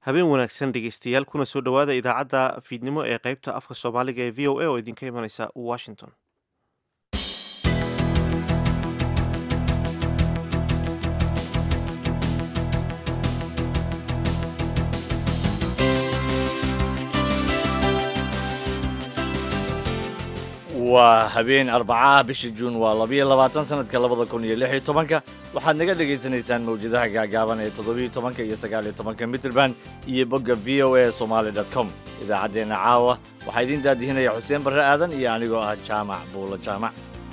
habeen wanaagsan dhegeystayaal kuna soo dhowaada idaacadda fiidnimo ee qaybta afka soomaaliga ee v o a oo idinka imanaysa washington waa habeen arbacaha bisha juun waa labiyo labaatan sanadka labada kun iyo lix iyo tobanka waxaad naga dhagaysanaysaan mawjadaha gaagaaban ee toddobiyo tobanka iyo sagaaliyo tobanka mitrband iyo bogga v o a somaali dot com idaacaddeenna caawa waxaa idiin daadihinaya xuseen barre aadan iyo anigoo ah jaamac buulo jaamac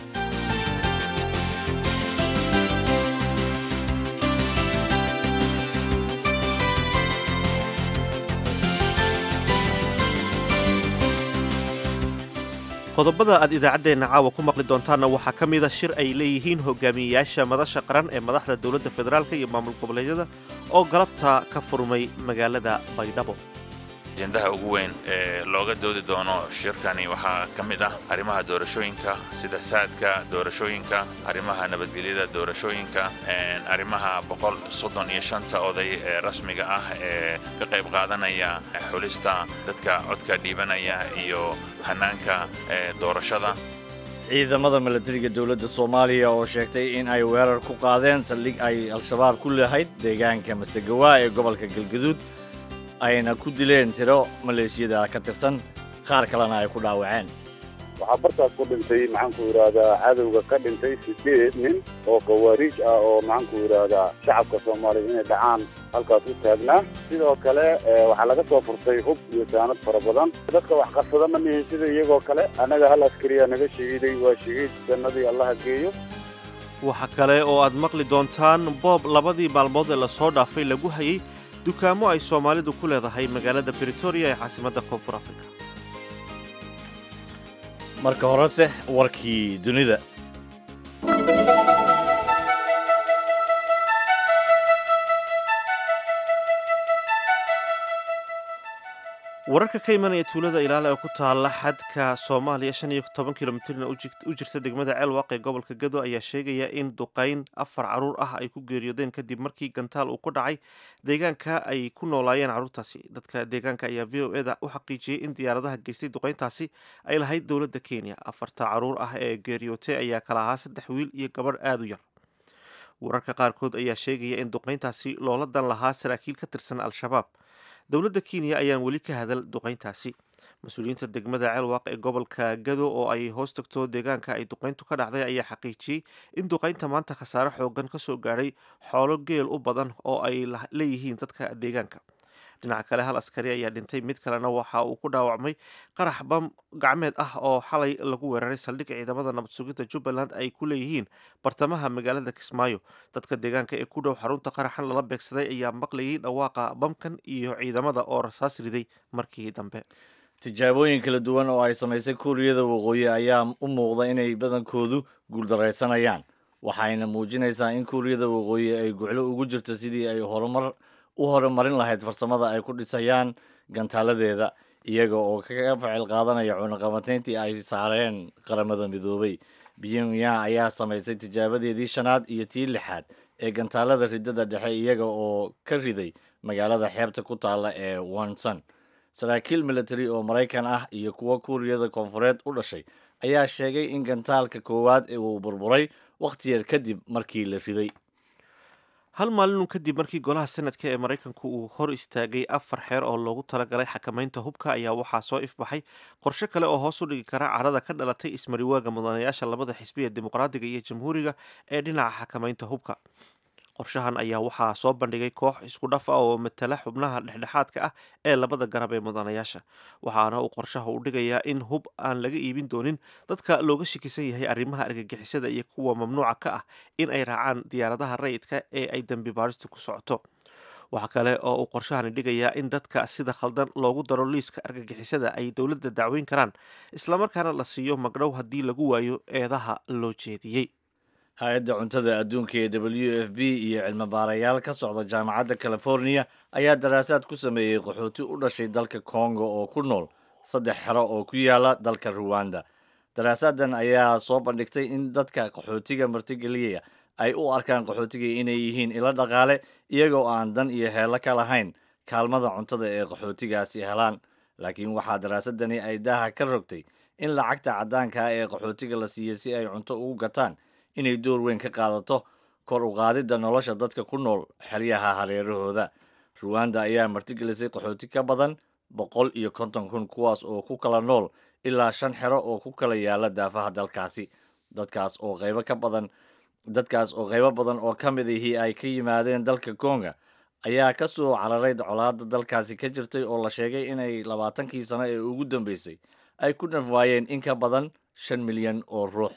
qodobada aad idaacaddeenna caawa ku maqli doontaanna waxaa ka mida shir ay leeyihiin hogaamiyeyaasha madasha qaran ee madaxda dowladda federaalk iyo maamul goboleedyada oo galabta ka furmay magaalada baydhabo ajendaha ugu weyn ee looga doodi doono shirkani waxaa ka mid ah arrimaha doorashooyinka sida saadka doorashooyinka arrimaha nabadgelyada doorashooyinka arrimaha boqol soddon iyo shanta oday ee rasmiga ah ee ka qayb qaadanaya xulista dadka codka dhiibanaya iyo hanaanka doorashada ciidamada milatariga dowladda soomaaliya oo sheegtay in ay weerar ku qaadeen saldhig ay al-shabaab ku lahayd deegaanka masagawaa ee gobolka galgaduud ayna ku dileen tiro maleeshiyada ka tirsan qaar kalena ay ku dhaawaceen waxaa bartaas ku dhintay maxaanku yidhaahdaa cadowga ka dhintay sideed nin oo khawaariij ah oo maxaanku yidhaahdaa shacabka soomaaliya inay dhacaan halkaas u taagnaa sidoo kale waxaa laga soo furtay hub iyo saanad fara badan dadka wax qarsada ma nihin sida iyagoo kale annaga hal askariyaa naga shahiiday waa shahiid jannadii allaha geeyo waxa kale oo aad maqli doontaan boob labadii maalmood ee lasoo dhaafay lagu hayay dukaamo ay soomaalidu ku leedahay magaalada britoria ee caasimadda koonfur afrika marka horese warkii dunida wararka ka imanaya tuulada ilaala ee ku taala xadka soomaaliya shan iyo toban kilomitrna u jirta degmada ceelwaaq ee gobolka gado ayaa sheegaya in duqayn afar caruur ah ay ku geeriyoodeen kadib markii gantaal uu ku dhacay deegaanka ay ku noolaayeen carruurtaasi dadka deegaanka ayaa v o eda u xaqiijiyey in diyaaradaha geystay duqayntaasi ay lahayd dowladda kenya afarta caruur ah ee geeriyootay ayaa kala ahaa saddex wiil iyo gabadh aada u yar wararka qaarkood ayaa sheegaya in duqayntaasi loola dan lahaa saraakiil ka tirsan al-shabaab dowladda kenya ayaan weli ka hadal duqayntaasi mas-uuliyiinta degmada ceelwaaq ee gobolka gado oo ay hoos tagto deegaanka ay duqayntu ka dhacday ayaa xaqiijiyey in duqaynta maanta khasaare xoogan ka soo gaadhay xoolo geel u badan oo ay leeyihiin dadka deegaanka dhinaca kale hal askari ayaa dhintay mid kalena waxa uu ku dhaawacmay qarax bam gacmeed ah oo xalay lagu weeraray saldhig ciidamada nabad sugidda jubbaland ay ku leeyihiin bartamaha magaalada kismaayo dadka deegaanka ee ku dhow xarunta qaraxan lala beegsaday ayaa maqlayay dhawaaqa bamkan iyo ciidamada oo rasaas riday markii dambe tijaabooyin kala duwan oo ay samaysay kuuriyada waqooyi ayaa u muuqda inay badankoodu guuldaraysanayaan waxayna muujinaysaa in kuuriyada waqooyi ay guclo ugu jirto sidii ay horumar u horumarin lahayd farsamada ay ku dhisayaan gantaaladeeda iyaga oo kaga ficil qaadanaya cunaqabatayntii ay saareen qaramada midoobay pyongyang ayaa samaysay tijaabadeedii shanaad iyo tii lixaad ee gantaalada ridada dhexe iyaga oo ka riday magaalada xeebta ku taalla ee wonson saraakiil military oo maraykan ah iyo kuwo kuuriyada koonfureed u dhashay ayaa sheegay in gantaalka koowaad uu burburay wakhti yar kadib markii la riday hal maalinun kadib markii golaha sanadka ee maraykanku uu hor istaagay afar xeer oo loogu talagalay xakamaynta hubka ayaa waxaa soo ifbaxay qorshe kale oo hoos u dhigi kara carada ka dhalatay ismariwaaga mudanayaasha labada xisbiya dimuqraadiga iyo jamhuuriga ee dhinaca xakamaynta hubka qorshahan ayaa waxaa soo bandhigay koox isku dhaf ah oo matala xubnaha dhexdhexaadka ah ee labada garab ee mudanayaasha waxaana uu qorshaha u dhigayaa in hub aan laga iibin doonin dadka looga shakisan yahay arrimaha argagixisada iyo kuwa mamnuuca ka ah in ay raacaan diyaaradaha rayidka ee ay dembi baaristu ku socoto waxaa kale oo uu qorshahani dhigayaa in dadka sida khaldan loogu daro liiska argagixisada ay dowladda dacweyn karaan islamarkaana la siiyo magdhow haddii lagu waayo eedaha loo jeediyey hay-adda cuntada adduunka ee w f b iyo cilmi baarayaal ka socda jaamacadda californiya ayaa daraasaad ku sameeyey qaxooti u dhashay dalka congo oo ku nool saddex xero oo ku yaala dalka ruwanda daraasaaddan ayaa soo bandhigtay in dadka qaxootiga martigeliyaya ay u arkaan qaxootiga inay yihiin ilo dhaqaale iyagoo aan dan iyo heello ka lahayn kaalmada cuntada ee qaxootigaasi helaan laakiin waxaa daraasadani ay daaha ka rogtay in lacagta caddaanka ah ee qaxootiga la siiyey si ay cunto ugu gataan inay door weyn ka qaadato kor u qaadidda nolosha dadka ku nool xeryaha hareerahooda ruwanda ayaa martigelisay qaxooti ka badan boqol iyo konton kun kuwaas oo ku kala nool ilaa shan xero oo ku kala yaala daafaha dalkaasi dadkaas oo qaybo ka badan dadkaas oo qaybo badan oo ka mid ihii ay ka yimaadeen dalka konga ayaa ka soo cararay colaada dalkaasi ka jirtay oo la sheegay inay labaatankii sano ee ugu dambeysay ay ku naf waayeen in ka badan shan milyan oo ruux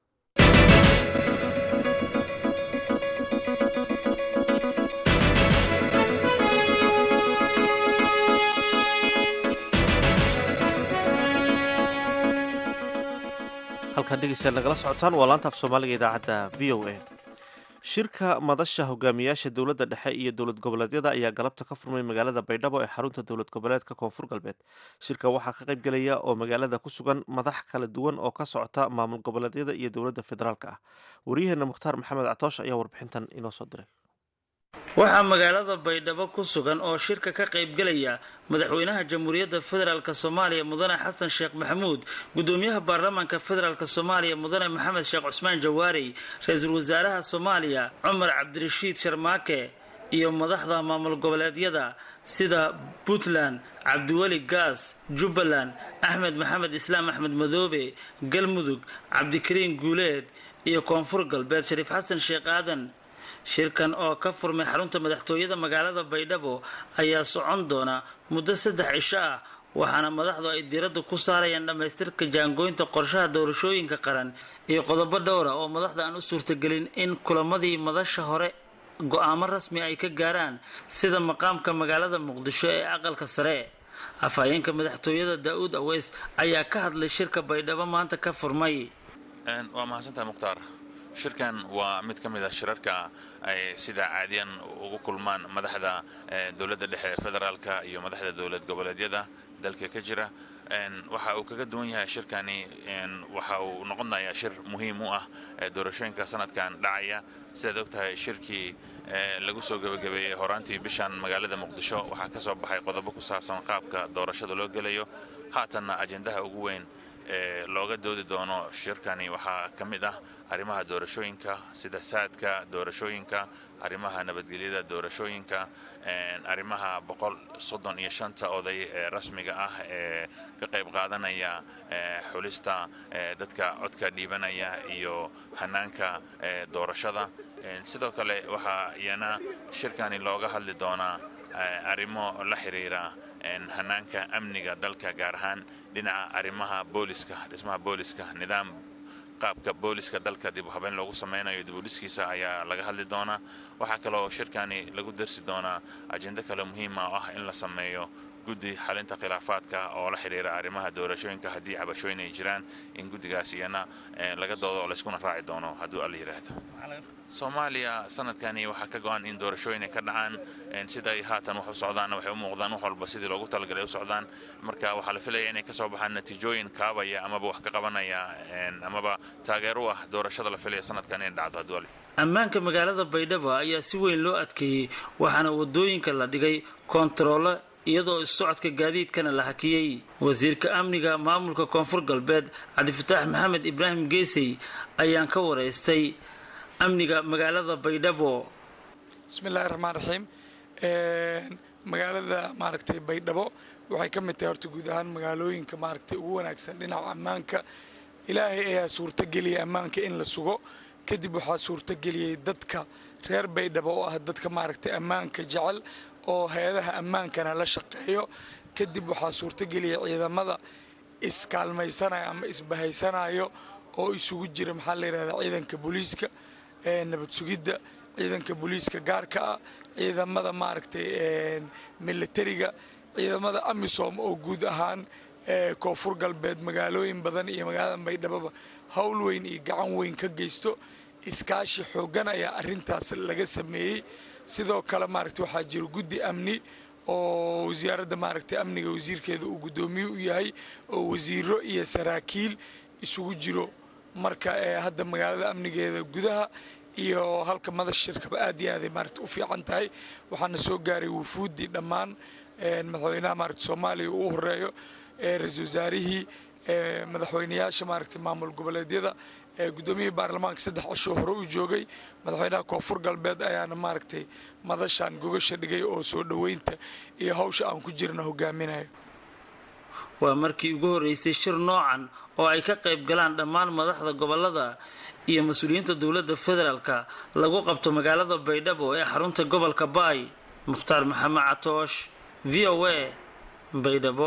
halkaan dhegeystayaal nagala socotaan waa laanta af soomaaliga idaacadda v o a shirka madasha hogaamiyaasha dowladda dhexe iyo dowlad goboleedyada ayaa galabta ka furmay magaalada baydhabo ee xarunta dowlad goboleedka koonfur galbeed shirka waxaa ka qayb gelaya oo magaalada ku sugan madax kala duwan oo ka socota maamul goboleedyada iyo dowladda federaalk ah waryaheena mukhtaar maxamed catoosh ayaa warbixintan inoo soo diray waxaa magaalada baydhabo ku sugan oo shirka ka qaybgelaya madaxweynaha jamhuuriyadda federaalk soomaaliya mudane xasan sheekh maxamuud gudoomiyaha baarlamaanka federaalk soomaaliya mudane maxamed sheekh cusmaan jawaarey ra-iisul wasaaraha soomaaliya cumar cabdirashiid sharmaake iyo madaxda maamul goboleedyada sida puntland cabdiweli gaas jubbaland axmed maxamed islaam axmed madoobe galmudug cabdikariin guuleed iyo koonfur galbeed shariif xasan sheekh aadan shirkan oo ka furmay xarunta madaxtooyada magaalada baydhabo ayaa socon doona muddo saddex cisho ah waxaana madaxdu ay diiradda ku saarayaan dhammaystirka jaangooynta qorshaha doorashooyinka qaran iyo qodobo dhowra oo madaxda aan u suurtagelin in kulamadii madasha hore go-aamo rasmi ay ka gaaraan sida maqaamka magaalada muqdisho ee aqalka sare afhayeenka madaxtooyada daa-uud aweys ayaa ka hadlay shirka baydhabo maanta ka furmay waa mahadsantaha mukhtaar shirkan waa mid ka mid a shirarka ay sida caadiyan ugu kulmaan madaxda dowladda dhexe ee federaalka iyo madaxda dowlad goboleedyada dalka ka jira waxa uu kaga duwan yahay shirkani waxa uu noqonayaa shir muhiim u ah doorashooyinka sanadkan dhacaya sidaad og tahay shirkii lagu soo gebagabeeyey horaantii bishan magaalada muqdisho waxaa ka soo baxay qodobo ku saabsan qaabka doorashada loo gelayo haatanna ajendaha ugu weyn ee looga doodi doono shirkani waxaa ka mid ah arrimaha doorashooyinka sida saadka doorashooyinka arrimaha nabadgelyada doorashooyinka arrimaha boqol soddon iyo shanta oday ee rasmiga ah ee ka qayb qaadanaya xulista dadka codka dhiibanaya iyo hanaanka doorashada sidoo kale waxaa iyana shirkani looga hadli doonaa arrimo la xiriira hanaanka amniga dalka gaar ahaan dhinaca arrimaha booliska dhismaha booliska nidaam qaabka booliska dalka dib u habeyn loogu sameynayo dibudhiskiisa ayaa laga hadli doonaa waxaa kaloo shirkani lagu darsi doonaa ajendo kale muhiima oo ah in la sameeyo guddi xalinta khilaafaadka oo la xidhiira arrimaha doorashooyinka haddii cabashooyin ay jiraan in guddigaas iyana laga doodo oo layskuna raaci doono hadduu alla yidhaahdo soomaaliya sanadkani waxaa ka go-an in doorashooyin ay ka dhacaan siday haatan wax u socdaanna waxay u muuqdaan wax walba sidii loogu talagalay u socdaan marka waxaa la filaya inay kasoo baxaan natiijooyin kaabaya amaba wax ka qabanaya amaba taageer u ah doorashada la filaya sanadkan inay dhacdo hadduu alla ammaanka magaalada baydhabo ayaa si weyn loo adkeeyey waxaana wadooyinka la dhigay koontaroolo iyadoo issocodka gaadiidkana la hakiyey wasiirka amniga maamulka koonfur galbeed cabdifataax maxamed ibraahim geesey ayaan ka waraystay amniga magaalada baydhabo bismillahi raxmaan raxiim magaalada maaragtay baydhabo waxay ka mid tahay horta guud ahaan magaalooyinka maaragtay ugu wanaagsan dhinaca ammaanka ilaahay ayaa suurtageliyay ammaanka in la sugo kadib waxaa suurtageliyey dadka reer baydhabo oo ah dadka maaragtay ammaanka jecel oo hay-adaha ammaankana la shaqeeyo kadib waxaa suurtageliyay ciidamada iskaalmaysanaya ama isbahaysanayo oo isugu jira maxaa la yidhahdaa ciidanka booliiska nabad sugidda ciidanka booliiska gaarka ah ciidamada maaragtay militariga ciidamada amisom oo guud ahaan koonfur galbeed magaalooyin badan iyo magaalada baydhaboba howl weyn iyo gacan weyn ka geysto iskaashi xooggan ayaa arintaas laga sameeyey sidoo kale maaragtay waxaa jira guddi amni oo wasaaradda maaragtay amniga wasiirkeeda uu guddoomiye u yahay oo wasiiro iyo saraakiil isugu jiro marka hadda magaalada amnigeeda gudaha iyo halka madash shirkaba aad iyo aaday maaragta u fiican tahay waxaana soo gaaray wufuuddii dhammaan madaxweynaha maaragta soomaaliya uu horeeyo ra-iisul wasaarihii madaxweynayaasha maaragta maamul goboleedyada guddoomiyihii baarlamaanka saddex cishoo hore u joogay madaxweynaha koonfur galbeed ayaana maaragtay madashaan gogasha dhigay oo soo dhoweynta iyo hawsha aan ku jirna hogaaminayo waa markii ugu horreysay shir noocan oo ay ka qayb galaan dhammaan madaxda gobolada iyo mas-uuliyiinta dowladda federaalka lagu qabto magaalada baydhabo ee xarunta gobolka baay mukhtaar maxamed catoosh v o a baydhabo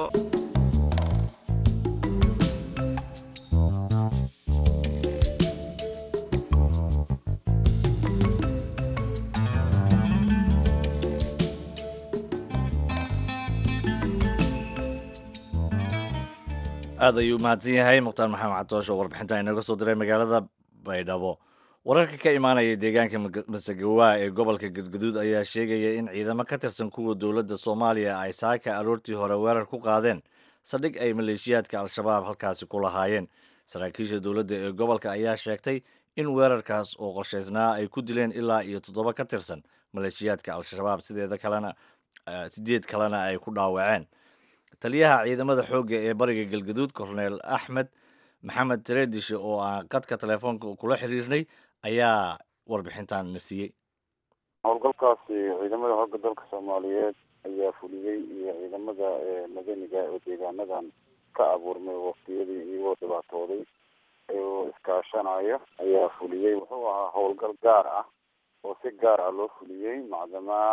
aad ayuu mahadsan yahay mukhtaar maxamed catoosh oo warbixinta inaga soo diray magaalada baydhabo wararka ka imaanaya deegaanka masagawaa ee gobolka gadgaduud ayaa sheegaya in ciidamo ka tirsan kuwa dowladda soomaaliya ay saaka aroortii hore weerar ku qaadeen saldhig ay maleeshiyaadka al-shabaab halkaasi ku lahaayeen saraakiisha dowladda ee gobolka ayaa sheegtay in weerarkaas oo qorshaysnaa ay ku dileen ilaa iyo toddoba ka tirsan maleeshiyaadka al-shabaab sideeda kalena sideed kalena ay ku dhaawaceen taliyaha ciidamada xoogga ee bariga galgaduud korneel axmed maxamed tareedishe oo aan qadka telefoonka kula xiriirnay ayaa warbixintan na siiyey howlgalkaasi ciidamada hogga dalka soomaaliyeed ayaa fuliyey iyo ciidamada madaniga oo deegaanadan ka abuurmay waktiyadii iyagoo dhibaatooday oo iskaashanaya ayaa fuliyey wuxuu ahaa howlgal gaar ah oo si gaar ah loo fuliyey macdamaa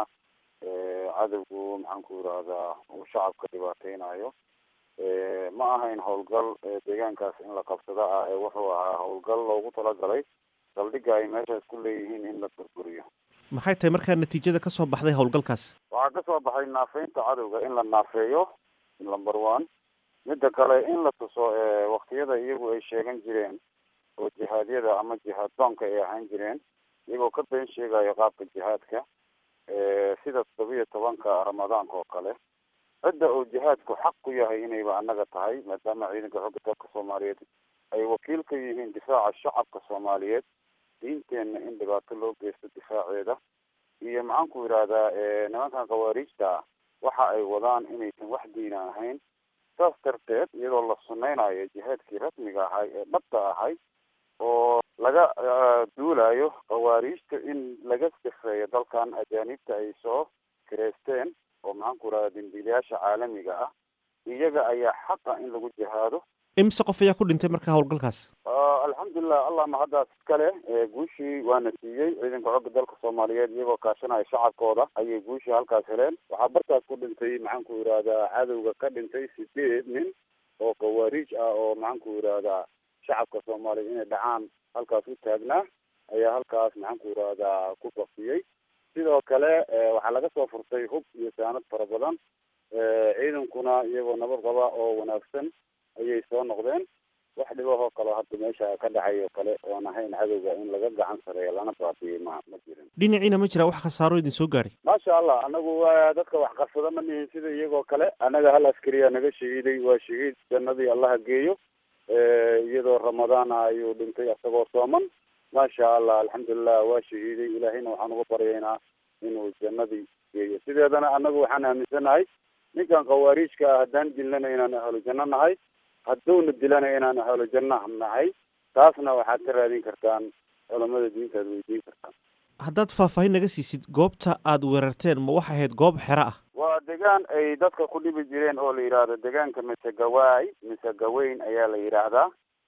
cadowgu maxaan ku yidhaahdaa uu shacabka dhibaateynayo ma ahayn howlgal deegaankaas in la qabsado ah ee wuxuu ahaa howlgal loogu talagalay saldhigga ay meeshaas ku leeyihiin in la burburiyo maxay tahay markaa natiijada ka soo baxday howlgalkaas waxaa kasoo baxay naafeynta cadowga in la naafeeyo number one midda kale in la tuso waktiyada iyagu ay sheegan jireen oo jihaadyada ama jihaad doonka ay ahaan jireen iyagoo ka been sheegayo qaabka jihaadka sida toddobiyo tobanka ramadaanka oo kale cidda uu jihaadku xaq ku yahay inayba annaga tahay maadaama ciidanka xogga dalka soomaaliyeed ay wakiil ka yihiin difaaca shacabka soomaaliyeed diinteenna in dhibaato loo geysto difaaceeda iyo maxaan ku yidhaahdaa nimankan khawaariijta ah waxa ay wadaan inaysan wax diina ahayn saas darteed iyadoo la sunaynayo jihaadkii rasmiga ahay ee dhabta ahay oo laga duulayo khawaariijta in laga sifeeyo dalkan ajaanibta ay soo kireysteen oo maxaan ku yidhahda dambiilayaasha caalamiga ah iyaga ayaa xaqa in lagu jihaado imise qof ayaa ku dhintay markaa howlgalkaas alxamdulilah allah mahaddaas iskale guushii waana siiyey ciidanka xogga dalka soomaaliyeed iyagoo kaashanaya shacabkooda ayay guushii halkaas heleen waxaa bartaas ku dhintay maxaan ku yidhahdaa cadowga ka dhintay sideed nin oo khawaariij ah oo maxaan ku yidhahdaa shacabka soomaaliya inay dhacaan halkaas u taagnaa ayaa halkaas maxaan ku yidhahdaa ku bafiyey sidoo kale waxaa laga soo furtay hub iyo saanad fara badan ciidankuna iyagoo nabad qaba oo wanaagsan ayay soo noqdeen wax dhibahoo kaleo hadda meesha ka dhacay oo kale oon ahayn cadowga in laga gacan sareeyo lana baabiyey ma ma jirin dhinaciina ma jira wax khasaaro idin soo gaadhay maasha allah anagu waa dadka wax qarsada ma nihin sida iyagoo kale annaga hal askariya naga shahiiday waa shahiid jannadii allaha geeyo iyadoo ramadaana ayuu dhintay isagoo sooman maasha allah alxamdulilah waa shahiiday ilaahayna waxaan uga baryaynaa inuu jannadii geeyo sideedana annagu waxaan aaminsanahay ninkan khawaariijka ah haddaan dilnana inaan ahlu janno nahay hadduuna dilana inaan ahlu janno nahay taasna waxaad ka raadin kartaan culamada diinta ad weydiin kartaan haddaad faahfaahin naga siisid goobta aad weerarteen ma waxay ahayd goob xero ah waa degaan ay dadka ku dhibi jireen oo la yidhaahdo degaanka misegawaay misegaweyn ayaa la yidhaahdaa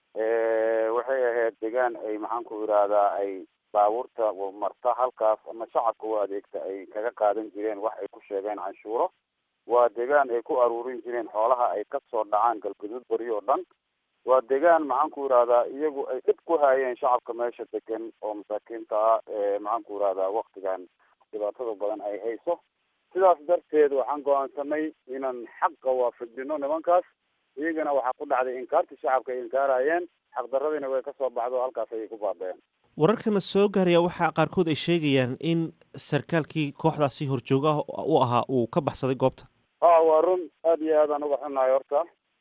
waxay ahayd degaan ay maxaan ku yidhaahdaa ay baabuurta marta halkaas ama shacabka u adeegta ay kaga qaadan jireen wax ay ku sheegeen canshuuro waa degaan ay ku aruurin jireen xoolaha ay kasoo dhacaan galgaduud beri oo dhan waa degaan maxaan ku yidhahdaa iyagu ay dhib ku haayeen shacabka meesha degan oo masaakiinta ah ee maxaan ku yidhahdaa waktigan dhibaatada badan ay hayso sidaas darteed waxaan go-aansanay inaan xaqa waafajino nimankaas iyagana waxaa ku dhacday inkaartii shacabka ay inkaarayeen xaqdaradiina way kasoo baxdo halkaas ayay ku baabeen wararkana soo gaaraya waxaa qaarkood ay sheegayaan in sarkaalkii kooxdaasi horjoogaha u ahaa uu ka baxsaday goobta a waa run aad iyo aadaan uga xunnahay horta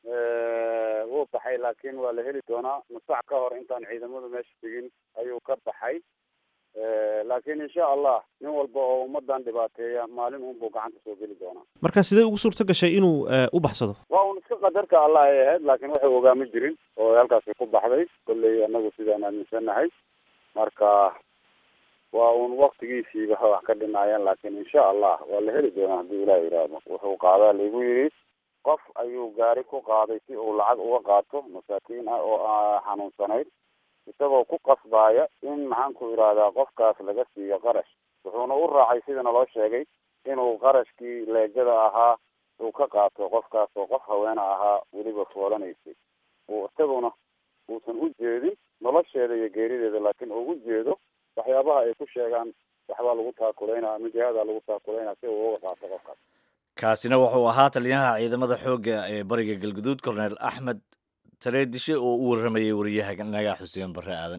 wuu baxay laakiin waa la heli doonaa masac ka hor intaan ciidamadu meesha tegin ayuu ka baxay laakiin insha allah nin walba oo ummadan dhibaateeya maalin unbuu gacanta soo geli doonaa marka sidee ugu suurto gashay inuu u baxsado waa un iska qadarka allah ay ahayd laakiin waxay ogaama jirin oo halkaasi ku baxday kolley anagu sidaan aaminsannahay marka waa un waktigiisiiba wax ka dhinaayeen laakiin insha allah waa la heli doonaa haddii ilaah yidhaahdo wuxuu qaadaa laigu yidhi qof ayuu gaari ku qaaday si uu lacag uga qaato masaakiin ah oo xanuunsanayd isagoo ku qasbaaya in maxaan ku idhaahdaa qofkaas laga siiyo qarash wuxuuna u raacay sidana loo sheegay inuu qarashkii leegada ahaa uu ka qaato qofkaas oo qof haweena ahaa weliba foolanaysay uu isaguna uusan u jeedin nolosheeda iyo geerideeda laakiin uu u jeedo waxyaabaha ay ku sheegaan waxbaa lagu taakulaynaa ama jihaada lagu taakulaynaa si uu uga qaato qofkaas kaasina wuxuu ahaa taliyaha ciidamada xoogga ee bariga galguduud korneel axmed tareedishe oo u warramayay wariyaha nagaa xuseen barre aadan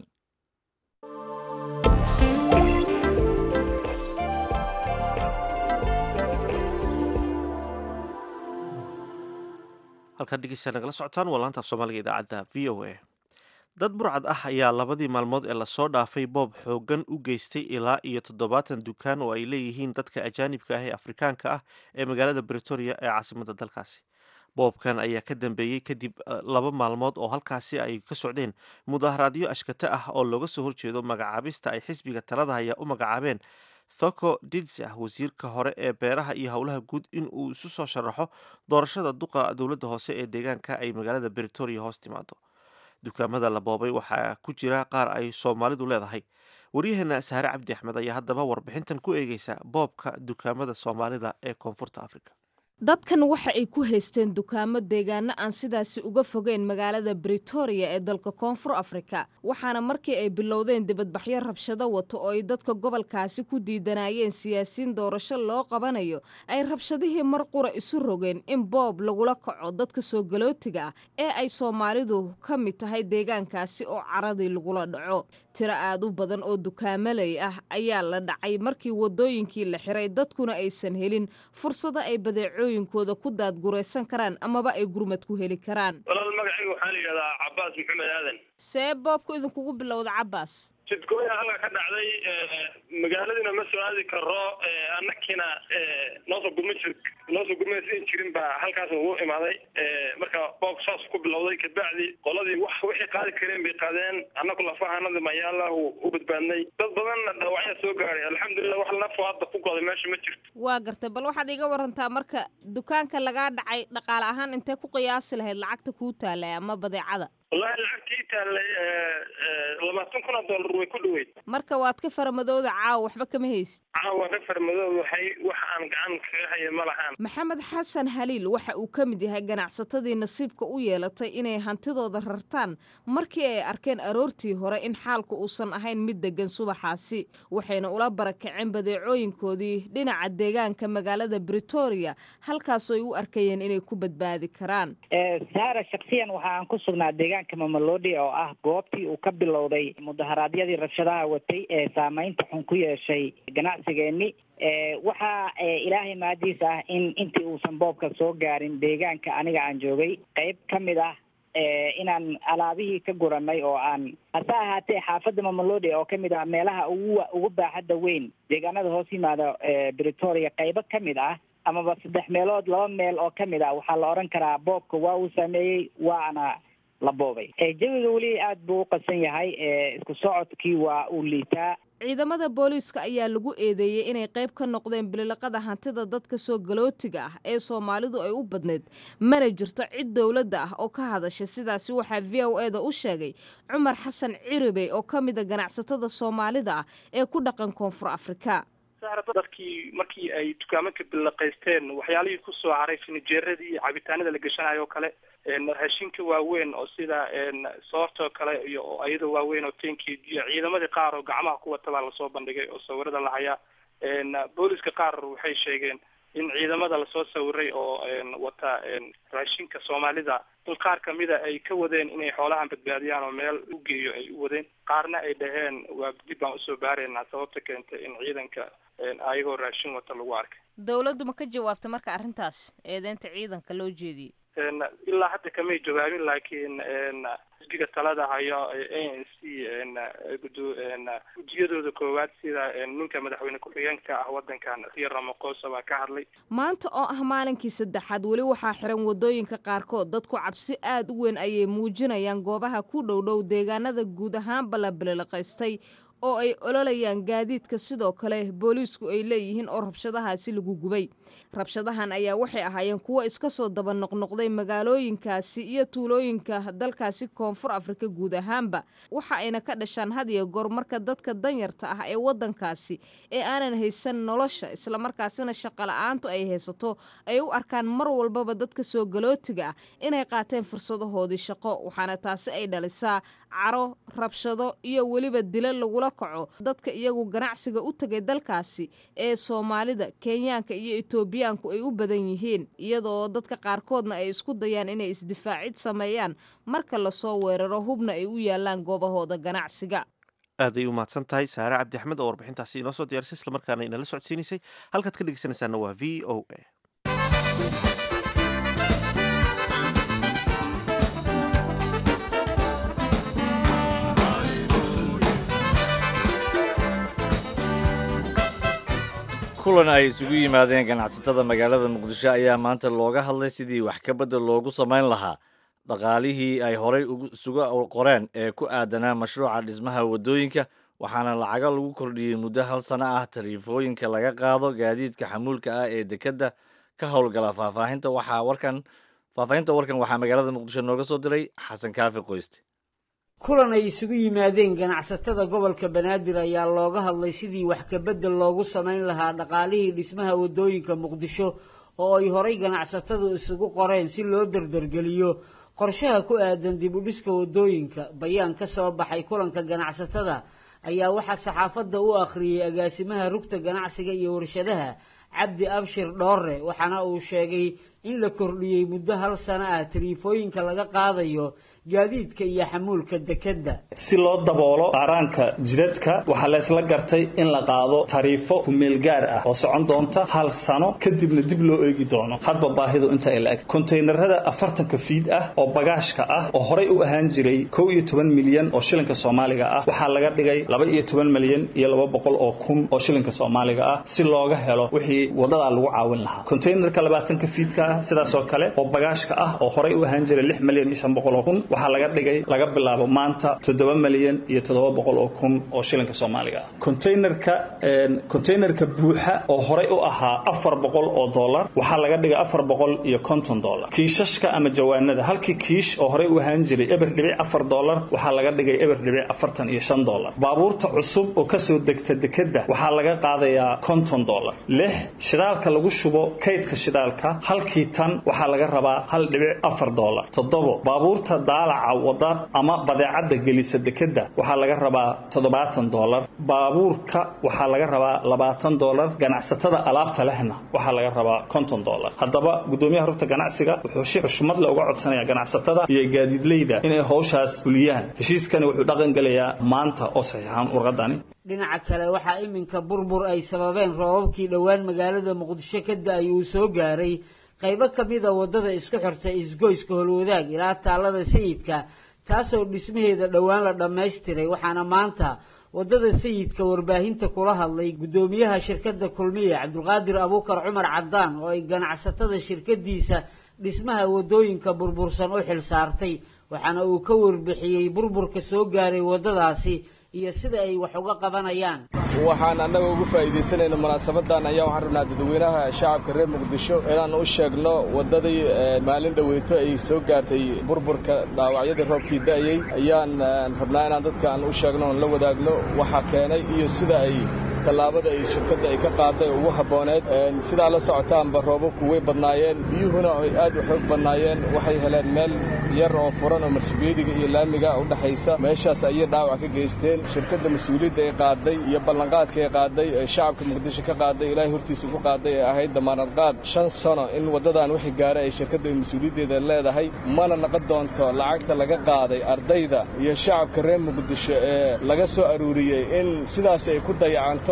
halkaad dhegeysta nagala socotaan waa laanta af soomaaliga idaacadda v o a dad burcad ah ayaa labadii maalmood ee lasoo dhaafay boob xooggan u geystay ilaa iyo toddobaatan dukaan oo ay leeyihiin dadka ajaanibka ah ee afrikaanka ah ee magaalada bretoria ee caasimadda dalkaasi boobkan ayaa ka dambeeyey kadib laba maalmood oo halkaasi ay ka socdeen mudaharaadyo ashkata ah oo looga soo horjeedo magacaabista ay xisbiga talada haya u magacaabeen thoko didsi ah wasiirka hore ee beeraha iyo howlaha guud in uu isu soo sharaxo doorashada duqa dowladda hoose ee deegaanka ay magaalada bretoria hoos timaado dukaamada la boobay waxaa ku jira qaar ay soomaalidu leedahay waryaheena saare cabdi axmed ayaa haddaba warbixintan ku eegeysa boobka dukaamada soomaalida ee koonfurta africa dadkan waxa ay ku haysteen dukaamo deegaano aan sidaasi uga fogeyn magaalada bretoria ee dalka koonfur afrika waxaana markii ay bilowdeen dibadbaxyo rabshado wato oo ay dadka gobolkaasi ku diidanayeen siyaasiyiin doorasho loo qabanayo ay rabshadihii mar qura isu rogeen in boob lagula kaco dadka soo galootiga ah ee ay soomaalidu ka mid tahay deegaankaasi oo caradii lagula dhaco tiro aad u badan oo dukaamaley ah ayaa la dhacay markii wadooyinkii la xiray dadkuna aysan helin fursado ay badeecooyinkooda ku daadguraysan karaan amaba ay gurmad ku heli karaan walaal magacayga waxaa la yidhahdaa cabaas maxamed aadan see boobku idinkugu bilowda cabaas jidkooya halka ka dhacday magaaladiina ma soo aadi karo annakiina noosoo gurma jir noosoo gurmaysan jirin baa halkaas ugu imaaday marka boobku saas ku bilowday kabacdi qoladii wax wixii qaadi kareen bay qaadeen annaku lafahanadi mayaalahu u badbaadnay dad badanna dhaawacya soo gaaray alxamdulilah wax nafo hadda ku goday meesha ma jirto waa gartay bal waxaad iga warantaa marka dukaanka lagaa dhacay dhaqaale ahaan intee ku qiyaasi lahayd lacagta kuu taalay ama badeecada wallahi lacagtii taallay labaatan kun oo dollar way ku dhaweyd marka waad ka faramadooda caawa waxba kama haysid caawa ka farmadooda waxay wax aan gacan kaga haya ma lahaan maxamed xasan haliil waxa uu ka mid yahay ganacsatadii nasiibka u yeelatay inay hantidooda rartaan markii ay arkeen aroortii hore in xaalku uusan ahayn mid degan subaxaasi waxayna ula barakaceen badeecooyinkoodii dhinaca deegaanka magaalada bretoria halkaasoo ay u arkayeen inay ku badbaadi karaan saara shaksiyan waxa aan ku sugnaa deegaanka mamalodi oo ah goobtii uu ka bilowday mudaharaadyadii rabshadaha watay ee saameynta xun ku yeeshay ganacsigeeni waxaa ilaahay mahadiis ah in intii uusan boobka soo gaarin deegaanka aniga aan joogay qeyb ka mid ah inaan alaabihii ka guranay oo aan hase ahaatee xaafadda mamalodi oo kamid ah meelaha ugu ugu baaxadda weyn deegaanada hoos yimaada bretoria qeybo ka mid ah amaba saddex meelood laba meel oo kamid ah waxaa la odhan karaa boobka waa uu sameeyey waana la boobay jawiga weli aada buu u qasan yahay isku socodkii waa uu liitaa ciidamada booliiska ayaa lagu eedeeyey inay qayb ka noqdeen bililiqada hantida dadka soo galootiga ah ee soomaalidu ay u badneyd mana jirto cid dowladda ah oo ka hadasha sidaasi waxaa v o e da u sheegay cumar xasan ciribey oo ka mid a ganacsatada soomaalida ah ee ku dhaqan koonfur afrika dadkii markii ay dukaamanka bilaqaysteen waxyaalihii kusoo haray finijeeradii iyo cabitaanada la geshanayo oo kale raashinka waaweyn oo sida soortoo kale iyo ayada waaweyn oo tenkii iyo ciidamadii qaar oo gacmaha ku wata baa lasoo bandhigay oo sawirada la hayaa booliska qaar waxay sheegeen in ciidamada lasoo sawiray oo wata raashinka soomaalida dul qaar kamida ay ka wadeen inay xoolahan badbaadiyaan oo meel u geeyo ay u wadeen qaarna ay dhaheen waa dib baan usoo baaraynaa sababta keentay in ciidanka ayagoo raashin wata lagu arkay dowladdu ma ka jawaabta marka arrintaas eedeynta ciidanka loo jeediyey ilaa hadda kamay jawaabin laakiin xisbiga talada hayo a n c gudiyadooda koowaad sida ninka madaxweyne ku-xigeenka ah wadankan riya ramaphosa baa ka hadlay maanta oo ah maalinkii saddexaad weli waxaa xiran wadooyinka qaarkood dadku cabsi aad u weyn ayay muujinayaan goobaha ku dhowdhow deegaanada guud ahaanba la bililiqaystay oo ay ololayaan gaadiidka sidoo kale booliisku ay leeyihiin oo rabshadahaasi lagu gubay rabshadahan ayaa waxay ahaayeen kuwo iska soo daba noqnoqday magaalooyinkaasi iyo tuulooyinka dalkaasi koonfur afrika guud ahaanba waxa ayna ka dhashaan had iyo goor marka dadka danyarta ah ee wadankaasi ee aanan haysan nolosha islamarkaasina shaqola'aantu ay haysato ay u arkaan mar walbaba dadka soo galootiga ah inay qaateen fursadahoodii shaqo waxaana taasi ay dhalisaa caro rabshado iyo weliba dilo lagula kaco dadka iyagu ganacsiga u tagay dalkaasi ee soomaalida kenyaanka iyo etoobiyaanku ay u badan yihiin iyadoo dadka qaarkoodna ay isku dayaan inay isdifaacid sameeyaan marka lasoo weeraro hubna ay u yaalaan goobahooda ganacsiga aad ay u mahadsan tahay saare cabdi axmed oo warbixintaasi inoo soo diyaarisay islamarkaana inala socodsiinaysay halkaad ka dhegeysanaysaana waa v o a kulan ay isugu yimaadeen ganacsatada magaalada muqdisho ayaa maanta looga hadlay sidii wax ka bedel loogu samayn lahaa dhaqaalihii ay horay isuga qoreen ee ku aadanaa mashruuca dhismaha waddooyinka waxaana lacago lagu kordhiyey muddo hal sano ah tariifooyinka laga qaado gaadiidka xamuulka ah ee dekedda ka howlgala faahfaahinta waxaa warkan faahfaahinta warkan waxaa magaalada muqdisho nooga soo diray xasan kaafi qoyste kulan ay isugu yimaadeen ganacsatada gobolka banaadir ayaa looga hadlay sidii wax kabedel loogu samayn lahaa dhaqaalihii dhismaha waddooyinka muqdisho oo ay horay ganacsatadu isugu qoreen si loo dardargeliyo qorshaha ku aadan dib u dhiska waddooyinka bayaan ka soo baxay kulanka ganacsatada ayaa waxaa saxaafadda u akhriyey agaasimaha rugta ganacsiga iyo warshadaha cabdi abshir dhoore waxaana uu sheegay in la kordhiyey muddo hal sano ah tariifooyinka laga qaadayo gaadiidka iyo xamuulka dekedda si loo daboolo qaaraanka jidadka waxaa laysla gartay in la qaado tariifo kumeel gaar ah oo socon doonta hal sano kadibna dib loo eegi doono hadba baahidu inta ay la-eg kontaynarada afartanka fiid ah oo bagaashka ah oo horay u ahaan jiray kow iyo toban milyan oo shilinka soomaaliga ah waxaa laga dhigay laba iyo toban milyan iyo laba boqol oo kun oo shilinka soomaaliga ah si looga helo wixii wadadaa lagu caawin lahaa kontaynarka labaatanka fiidka ah sidaasoo kale oo bagaashka ah oo horay u ahaan jiray lix milyan iyo shan boqol oo kun waxaa laga dhigay laga bilaabo maanta toddoba milyan iyo toddoba boqol oo kun oo shilinka soomaaliga ah containerka containerka buuxa oo horay u ahaa afar boqol oo dollar waxaa laga dhigay afar boqol iyo konton dollar kiishashka ama jawaanada halkii kiish oo horay u ahaan jiray eber dhibic afar dollar waxaa laga dhigay eber dhibic afartan iyo shan dollar baabuurta cusub oo kasoo degta dekedda waxaa laga qaadayaa konton dollar lix shidaalka lagu shubo kaydka shidaalka halkii tan waxaa laga rabaa hal dhibic afar dollar toddobo baabuurta daalaca wada ama badeecadda gelisa dekedda waxaa laga rabaa toddobaatan dollar baabuurka waxaa laga rabaa labaatan dollar ganacsatada alaabta lehna waxaa laga rabaa konton dollar haddaba guddoomiyaha rugta ganacsiga wuxuu si xushmad le uga codsanaya ganacsatada iyo gaadiidleyda inay howshaas fuliyaan heshiiskani wuxuu dhaqan gelayaa maanta oo saxiixaan warqadani dhinaca kale waxaa iminka burbur ay sababeen roobabkii dhowaan magaalada muqdisho ka da-ay uu soo gaaray qaybo ka mida waddada isku xirta isgoyska holwadaag ilaa taallada sayidka taasoo dhismaheeda dhowaan la dhammaystiray waxaana maanta waddada sayidka warbaahinta kula hadlay guddoomiyaha shirkadda kulmiya cabdulqaadir abuukar cumar caddaan oo ay ganacsatada shirkadiisa dhismaha waddooyinka burbursan u xil saartay waxaana uu ka warbixiyey burburka soo gaaray waddadaasi iyo sida ay wax uga qabanayaan waxaan annaga ugu faa'iidaysanayna munaasabadan ayaa waxaan rabnaa dadweynaha shacabka reer muqdisho inaan u sheegno waddadii maalin dhaweyto ay soo gaartay burburka dhaawacyadii roobkii da'ayey ayaan rabnaa inaan dadka aan u sheegno oon la wadaagno waxaa keenay iyo sida ay tallaabada ay shirkadda ay ka qaaday ugu habbooneed sidaa la socotaanba roobabku way badnaayeen biyuhuna ay aad u xoog badnaayeen waxay heleen meel yar oo furan oo marsibeediga iyo laamiga u dhaxaysa meeshaas ayay dhaawac ka geysteen shirkadda mas-uuliyadda ay qaaday iyo ballanqaadka ay qaaday ee shacabka muqdisho ka qaaday ilaahay hortiisa ku qaaday ee ahayd damaanad qaad shan sano in waddadan wixii gaara ay shirkadda mas-uuliyaddeeda leedahay mana naqon doonto lacagta laga qaaday ardayda iyo shacabka reer muqdisho ee laga soo aruuriyey in sidaas ay ku dayacanto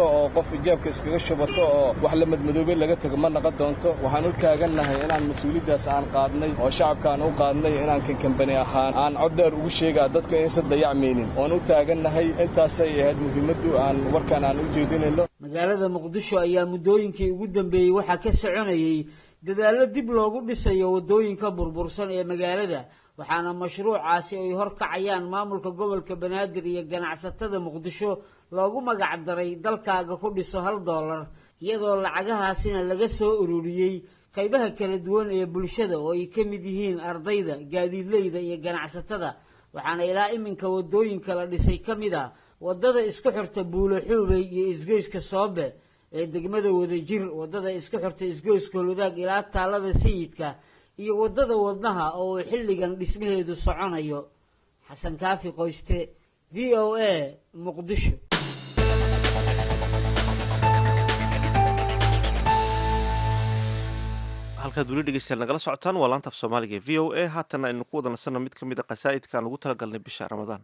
oo qof jeebka iskaga shubato oo wax la madmadoobay laga tego ma naqon doonto waxaan u taagannahay inaan mas-uuliyaddaas aan qaadnay oo shacabkaan u qaadnay inaan kankambani ahaan aan cod dheer ugu sheegaa dadka inaysan dayacmaynin oon u taagannahay intaasay ahayd muhiimaddu aan warkaan aan u jeedinayno magaalada muqdisho ayaa muddooyinkii ugu dambeeyey waxaa ka soconayey dadaallo dib loogu dhisayo waddooyinka burbursan ee magaalada waxaana mashruucaasi ay hor kacayaan maamulka gobolka banaadir iyo ganacsatada muqdisho loogu magac daray dalkaaga ku dhiso hal dollar iyadoo lacagahaasina laga soo ururiyey qaybaha kala duwan ee bulshada oo ay ka mid yihiin ardayda gaadiidleyda iyo ganacsatada waxaana ilaa iminka waddooyinka la dhisay ka mid ah waddada isku xirta buulo xuubey iyo isgoyska soobe ee degmada wadajir waddada isku xirta isgoyska holudaag ilaa taalada sayidka iyo waddada wadnaha oo uu xilligan dhismaheedu soconayo xasan kaafi qoyste v o a muqdisho halkaad weli dhegeystayaal nagala socotaan waa laanta af soomaaliga e v o a haatana aynu ku wada nasanno mid ka mid a qasaa'idka aan ugu talagalnay bisha ramadaan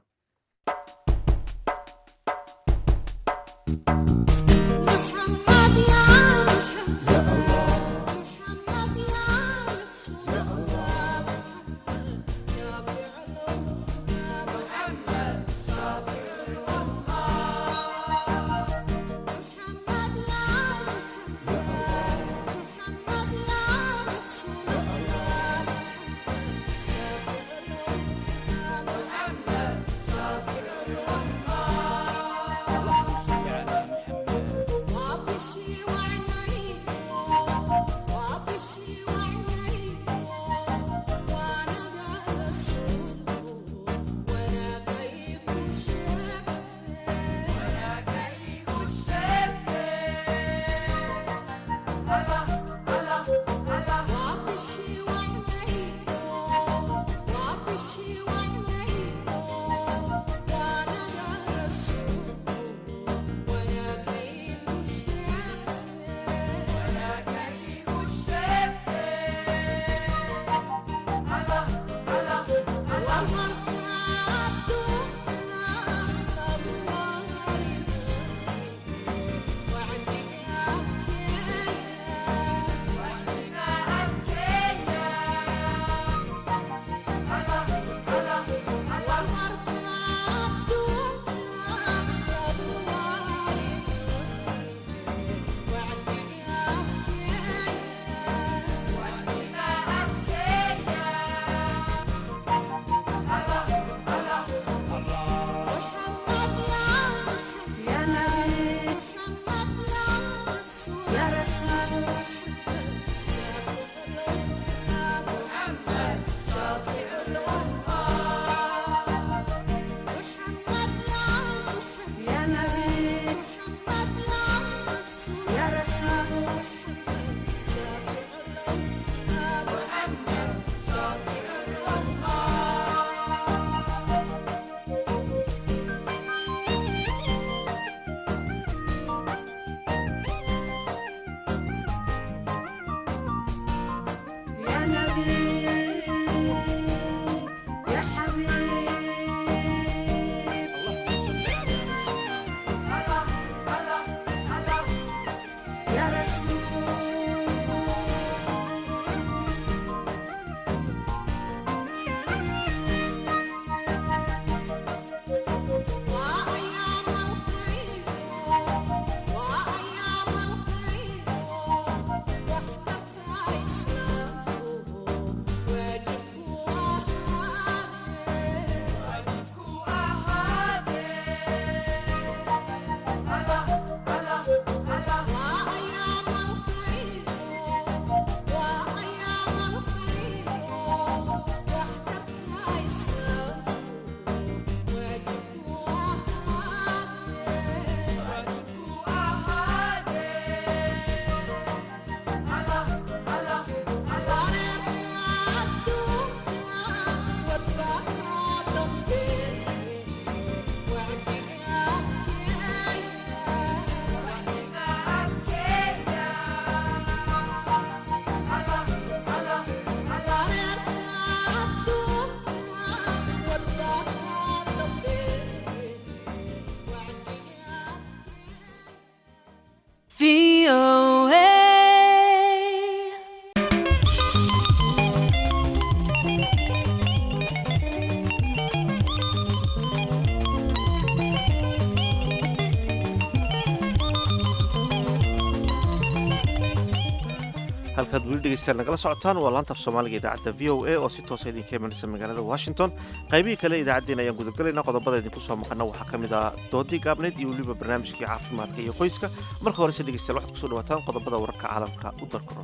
halkaad weli dhegeystaan nagala socotaan waa laanta af soomaaliga idaacadda v o a oo si toosa idinka imanaysa magaalada washington qaybihii kale idaacaddeen ayaan gudagalaynaa qodobada idinku soo maqana waxaa ka mid ah doodii gaabneyd iyo weliba barnaamijkii caafimaadka iyo qoyska marka horese dhegeystayaal waxaad kusoo dhawaataan qodobada wararka caalamka u darkaro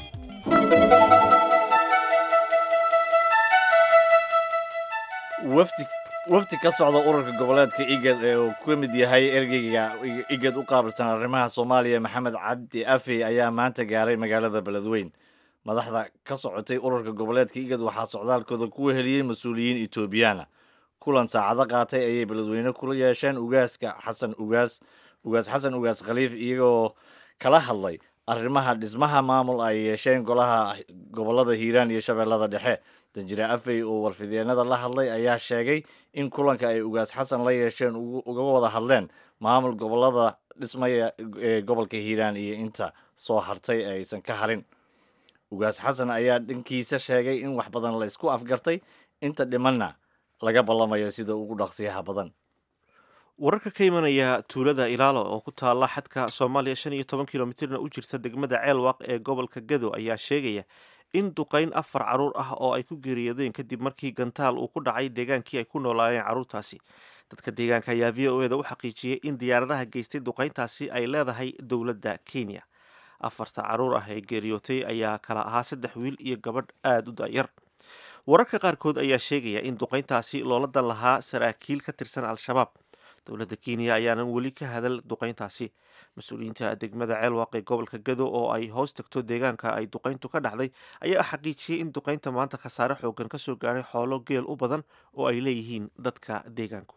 wafdi wafdi ka socda ururka goboleedka igad ee uu ka mid yahay ergeyga igad u qaabilsan arrimaha soomaaliya maxamed cabdi afi ayaa maanta gaaray magaalada beledweyn madaxda ka socotay ururka goboleedka igad waxaa socdaalkooda ku weheliyey mas-uuliyiin etoobiyaana kulan saacado qaatay ayay beledweyne kula yeesheen ugaaska xasan ugaas ugaas xasan ugaas khaliif iyagoo kala hadlay arrimaha dhismaha maamul ay yeesheen golaha gobolada hiiraan iyo shabeellada dhexe danjire afey oo warfideenada la hadlay ayaa sheegay in kulanka ay ugaas xasan la yeesheen uga wada hadleen maamul gobolada dhismaya ee gobolka hiiraan iyo inta soo hartay ee aysan ka harin ugaas xasan ayaa dhankiisa sheegay in wax badan la isku afgartay inta dhimanna laga ballamayo sida ugu dhaqsiyaha badan wararka ka imanaya tuulada ilaalo oo ku taala xadka soomaaliya shan iyo toban kilomitirna u jirta degmada ceelwaaq ee gobolka gado ayaa sheegaya in duqayn afar caruur ah oo ay ku geeriyoodeen kadib markii gantaal uu ku dhacay deegaankii ay ku noolaayeen carruurtaasi dadka deegaanka ayaa v o eda u xaqiijiyey in diyaaradaha geystay duqayntaasi ay leedahay dowladda kenya afarta caruur ah ee geeriyootay ayaa kala ahaa saddex wiil iyo gabadh aada u da'yar wararka qaarkood ayaa sheegaya in duqayntaasi loola dan lahaa saraakiil ka tirsan al-shabaab dowladda kenya ayaanan weli ka hadal duqayntaasi mas-uuliyiinta degmada ceelwaaq ee gobolka gado oo ay hoos tagto deegaanka ay duqayntu ka dhacday ayaa xaqiijiyey in duqaynta maanta khasaare xoogan kasoo gaaray xoolo geel u badan oo ay leeyihiin dadka deegaanku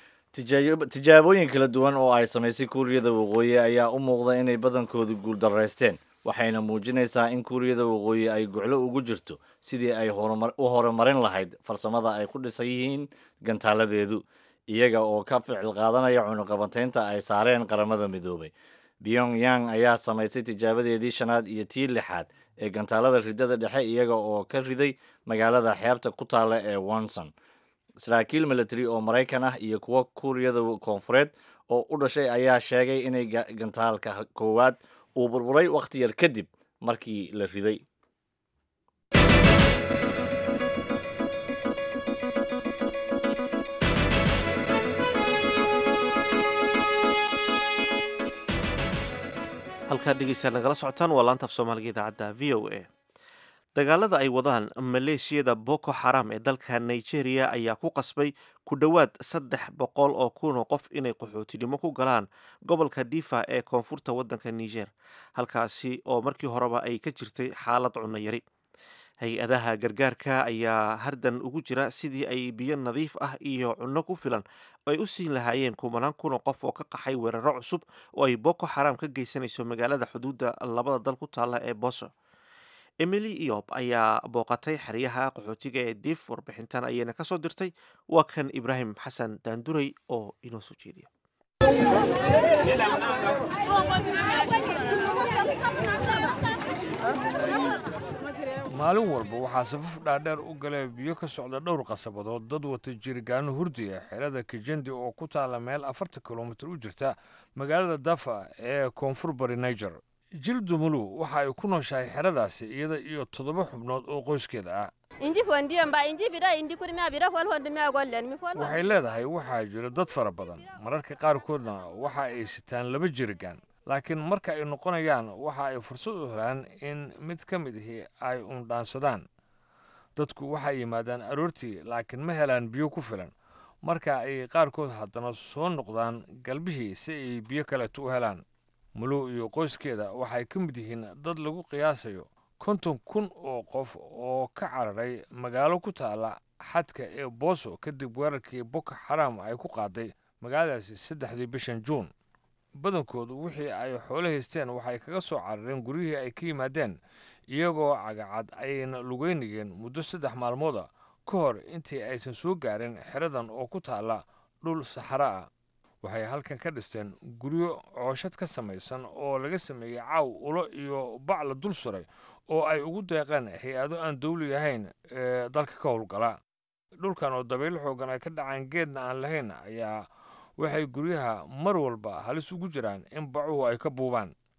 tijaabooyin kala duwan oo ay samaysay kuuriyada waqooyi ayaa u muuqda inay badankoodu guuldaraysteen waxayna muujinaysaa in kuuriyada waqooyi ay guclo ugu jirto sidii ay u horumarin lahayd farsamada ay ku dhisan yihiin gantaaladeedu iyaga oo ka ficil qaadanaya cunuqabateynta ay saareen qaramada midoobay pyongyang ayaa samaysay tijaabadeedii shanaad iyo tii lixaad ee gantaalada ridada dhexe iyaga oo ka riday magaalada xeebta ku taalla ee wonson saraakiil military oo maraykan ah iyo kuwo kuuriyada koonfureed oo u dhashay ayaa sheegay inay gantaalka koowaad uu burburay wakhti yar kadib markii la riday halkaad dhegeystayaal nagala socotaan waa laanta af soomaaliga idaacadda v o a dagaalada ay wadaan maleeshiyada boko xaram ee dalka nigeria ayaa ku qasbay ku dhowaad saddex boqol oo kun oo qof inay qaxootinimo ku galaan gobolka difa ee koonfurta waddanka niger halkaasi oo markii horeba ay ka jirtay xaalad cunno yari hay-adaha gargaarka ayaa hardan ugu jira sidii ay biyo nadiif ah iyo cunno ku filan ay u siin lahaayeen kumanaan kun oo qof oo ka qaxay weeraro cusub oo ay boko xaram ka geysanayso magaalada xuduudda labada dal ku taalla ee boso emily iob ayaa booqatay xeryaha qaxootiga ee dif warbixintan ayayna ka soo dirtay waa kan ibraahim xasan daanduray oo inoo soo jeediya maalin walba waxaa safaf dhaadheer u galee biyo ka socda dhowr qasabadood dad wata jirgaano hurdiya xerada kijendi oo ku taalla meel afartan kilomitir u jirta magaalada dafa ee koonfur bari niger jil dumulu waxa ay ku nooshahay xeradaasi iyada iyo toddoba xubnood oo qoyskeeda ah waxay leedahay waxaa jira dad fara badan mararka qaarkoodna waxa ay sitaan laba jirigaan laakiin marka ay noqonayaan waxa ay fursad u helaan in mid ka mid ahi ay undhaansadaan dadku waxay yimaadaan aroortii laakiin ma helaan biyo ku filan marka ay qaarkood haddana soo noqdaan galbihii si ay biyo kaleeto u helaan muluw iyo qoyskeeda waxay ka mid yihiin dad lagu qiyaasayo konton kun oo qof oo ka cararay magaalo ku taalla xadka ee booso kadib weerarkii boko xaram ay ku qaaday magaaladaasi saddexdii bishan juun badankoodu wixii ay xoolo haysteen waxay kaga soo carareen guryihii ay ka yimaadeen iyagoo cagacad ayayna lugeynayeen muddo saddex maalmooda ka hor intii aysan soo gaarin xeradan oo ku taalla dhul saxara ah waxay halkan ka dhisteen guryo cooshad ka samaysan oo laga sameeyey caaw ulo iyo bac la dul suray oo ay ugu deeqeen hay-ado aan dawli ahayn ee dalka ka howlgala dhulkan oo dabaylo xoogan ay ka dhacaan geedna aan lahayn ayaa waxay guryaha mar walba halis ugu jiraan in bacuhu ay ka buubaan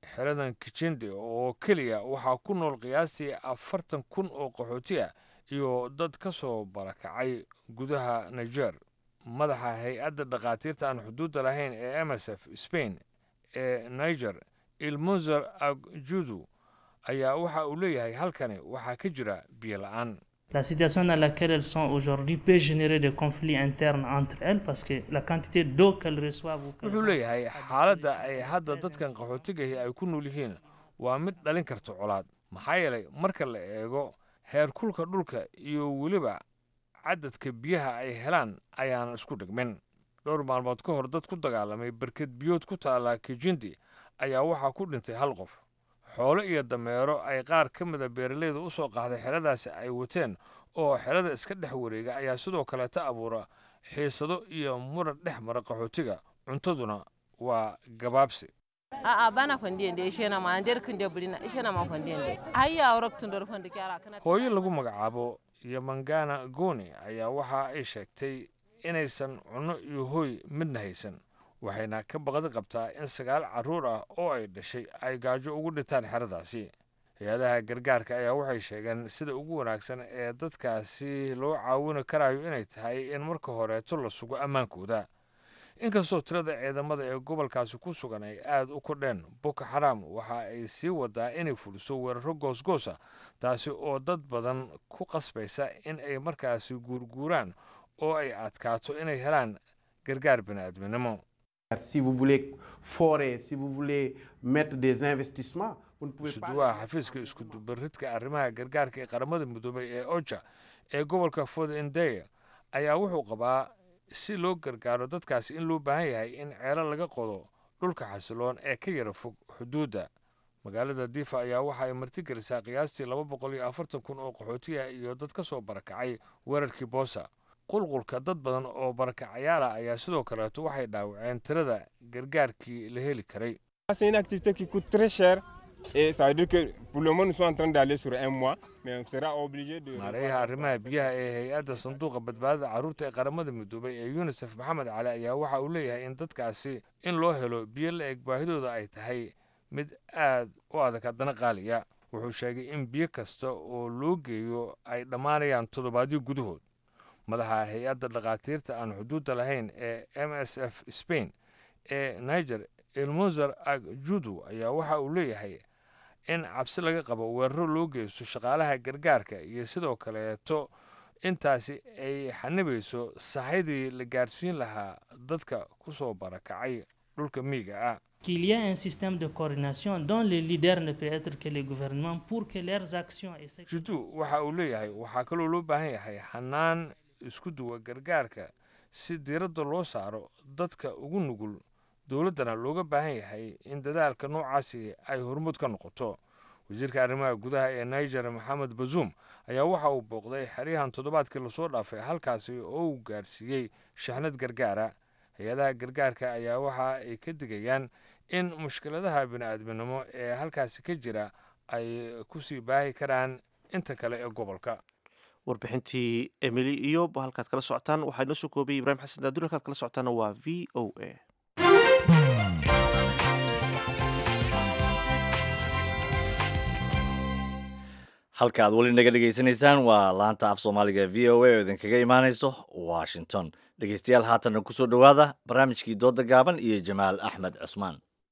xeradan kijindi oo keliya waxaa ku nool qiyaastii afartan kun oo qaxooti ah iyo dad ka soo barakacay gudaha niger madaxa hay-adda dhakhaatiirta aan xuduudda lahayn ee m s f spain ee niger ilmunzer agjudu ayaa waxa uu leeyahay halkani waxaa ka jira biyo la-aan La situation dans laquelle elles sont aujourd'hui peut générer des conflits internes entre elles parce que la quantité d'eau qu'elles reçoivent ou qu'elles wuxuu leeyahay xaaladda ay hadda dadkan qaxootigahi ay ku nool yihiin waa mid dhalin karta colaad maxaa yeelay marka la eego heerkulka dhulka iyo weliba cadadka biyaha ay helaan ayaan isku dhigmin dhowr maalmood ka hor dad ku dagaalamay barked biyood ku taala kijindi ayaa waxaa ku dhintay hal qof xoolo iyo dameero ay qaar ka mida beeralayda u soo qaxday xeradaasi ay wateen oo xerada iska dhex wareega ayaa sidoo kaleeta abuura xiisado iyo muran dhex mara qaxootiga cuntaduna waa gabaabsi a'a bana fandiyende ishena ma nder kunde bulina ishena ma fandiyende ayya awraktun dor fandi kyara kana hooyo lagu magacaabo yamangana goni ayaa waxa ay sheegtay inaysan cunno iyo hooy midna haysan waxayna ka baqdi qabtaa in sagaal carruur ah oo ay dhashay ay gaajo ugu dhintaan xeradaasi hay-adaha gargaarka ayaa waxay sheegeen sida ugu wanaagsan ee dadkaasi loo caawini karayo inay tahay in marka horeeto la sugo ammaankooda inkastoo tirada ciidamada ee gobolkaasi ku sugan ay aad u kordheen boko xaram waxa ay sii wadaa inay fuliso weeraro goosgoosa taasi oo dad badan ku qasbaysa in ay markaasi guurguuraan oo ay adkaato inay helaan gargaar bini'aadminimo Si vous voulez forer, si vous voulez mettre des investissements, vous ne pouvez pas. suduwaha xafiiska iskudubaridka arrimaha gargaarka ee qaramada midoobay ee oja ee gobolka fodendeye ayaa wuxuu qabaa si loo gargaaro dadkaasi in loo baahan yahay in ceelo laga qodo dhulka xasiloon ee ka yara fog xuduudda magaalada difa ayaa waxa ay martigelisaa qiyaastii laba boqol iyo afartan kun oo qaxooti ah iyo dad ka soo barakacay weerarkii boosa qulqulka dad badan oo barakacayaal ah ayaa sidoo kaleeto waxay dhaawaceen tirada gargaarkii la heli karay C'est une activité qui coûte très cher et ça veut dire que pour le moment nous sommes en train d'aller sur un mois mais on sera obligé de maareeyaha arrimaha biyaha ee hay-adda sanduuqa badbaadada carruurta ee qaramada midoobay ee yunisef maxamed cali ayaa waxa uu leeyahay in dadkaasi in loo helo biyo la eg baahidooda ay tahay mid aad u adag haddana qaaliya wuxuu sheegay in biyo kasta oo loo geeyo ay dhammaanayaan toddobaadyo gudahood madaxa hay-adda dhakhaatiirta aan xuduudda lahayn ee m s f spain ee niger ilmunzer agjudu ayaa waxa uu leeyahay in cabsi laga qabo weeraro loo geysto shaqaalaha gargaarka iyo sidoo kaleeto intaasi ay xanibayso saxaydii la gaarsiin lahaa dadka ku soo barakacay dhulka miyiga ah qu'il y a un système de coordination dont le leader ne peut être que les gouvernements pour que leurs actions et ce judu waxa uu leeyahay waxaa kaloo loo baahan yahay xanaan isku duwa gargaarka si diiradda loo saaro dadka ugu nugul dowladdana looga baahan yahay in dadaalka noocaasi ay horumud ka noqoto wasiirka arrimaha gudaha ee niger maxamed bazuum ayaa waxa uu booqday xeryahan toddobaadkii lasoo dhaafay halkaasi oo uu gaarsiiyey shaxnad gargaara hay-adaha gargaarka ayaa waxa ay ka digayaan in mushkiladaha bini'aadminimo ee halkaasi ka jira ay kusii baahi karaan inta kale ee gobolka warbixintii emily iyo halkaad kala socotaan waxaa inoo soo koobay ibraahim xasan daaduri halkaad kala socotaana waa v o a halka aad weli naga dhegaysanaysaan waa laanta af soomaaliga v o a oo idinkaga imaanayso washington dhegeystayaal haatanna kusoo dhowaada barnaamijkii dooda gaaban iyo jamaal axmed cusmaan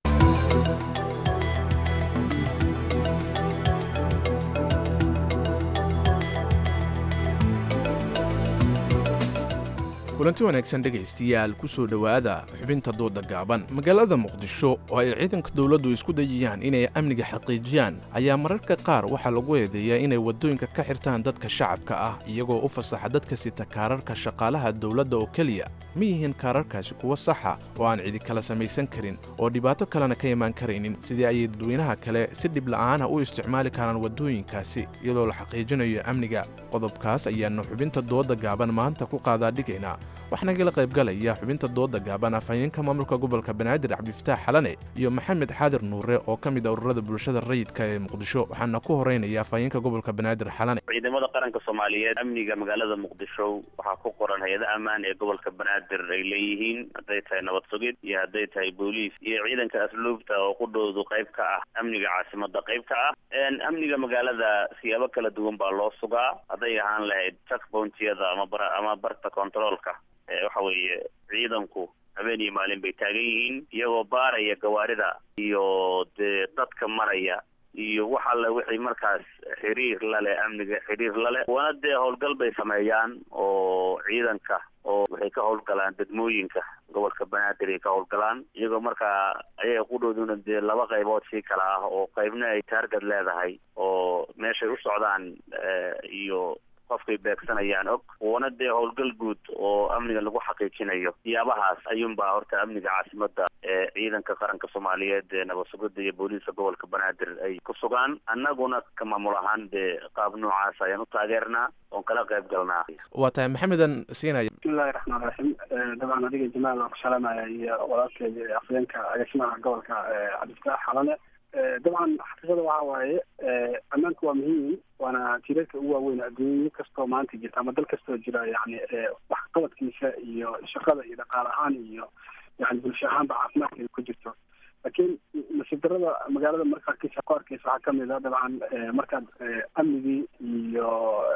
kulanti wanaagsan dhegaystayaal ku soo dhowaada xubinta dooda gaaban magaalada muqdisho oo ay ciidanka dowladdu isku dayayaan inay amniga xaqiijiyaan ayaa mararka qaar waxaa lagu eedeeyaa inay waddooyinka ka xirtaan dadka shacabka ah iyagoo u fasaxa dadka sita kaararka shaqaalaha dowladda oo keliya ma yihiin kaararkaasi kuwa saxa oo aan cidi kala samaysan karin oo dhibaato kalena ka imaan karaynin sidii ayay dadweynaha kale si dhib la'aana u isticmaali karaan waddooyinkaasi iyadoo la xaqiijinayo amniga qodobkaas ayaannu xubinta dooda gaaban maanta ku qaadaa dhigaynaa waxaana kala qaybgalaya xubinta dooda gaaban afhayeenka maamulka gobolka banaadir cabdifataax xalane iyo maxamed xaadir nuure oo ka mid ah ururada bulshada rayidka ee muqdisho waxaana ku horeynaya afhayeenka gobolka banaadir xalane ciidamada qaranka soomaaliyeed amniga magaalada muqdisho waxaa ku qoran hay-ada ammaan ee gobolka banaadir ay leeyihiin hadday tahay nabad sugid iyo hadday tahay booliis iyo ciidanka asluubta oo qudhoodu qayb ka ah amniga caasimada qayb ka ah amniga magaalada siyaabo kala duwan baa loo sugaa hadday ahaan lahayd checkpointiyada ama bar ama barta controolka waxa weeye ciidanku habeen iyo maalin bay taagan yihiin iyagoo baaraya gawaarida iyo dee dadka maraya iyo wax alle wixii markaas xiriir lale amniga xiriir lale wana dee howlgal bay sameeyaan oo ciidanka oo waxay ka howlgalaan degmooyinka gobolka banaadir ay ka howlgalaan iyagoo markaa ayaga qudhooduna dee laba qaybood sii kala ah oo qaybna ay taargad leedahay oo meeshay u socdaan iyo qofkay beegsanayaan og wana dee howlgal guud oo amniga lagu xaqiijinayo siyaabahaas ayuunbaa horta amniga caasimada ee ciidanka qaranka soomaaliyeed ee nabad sugida iyo booliiska gobolka banaadir ay ku sugaan annaguna ka maamul ahaan dee qaab noocaas ayaan u taageernaa oon kala qayb galnaa waa tahay maxamedan siinaya bismillahi raxmaan raxiim dabcan adiga jamaal waan ku salaamaya iyo walaalkeeda afhayeenka agaasimaha gobolka cabdifataax xalane dabcan xaqiiqada waxa waaye ammaanku waa muhiim waana tiirarka ugu waaweyn adduunyo kastoo maanta jirta ama dal kastoo jira yani waxqabadkiisa iyo shaqada iyo dhaqaal ahaan iyo yani bulsho ahaanba caafimaadka ay ku jirto laakiin nasiib darada magaalada marka arkeysa ku arkeysa waxaa kamid a dabcan markaad amnigii iyo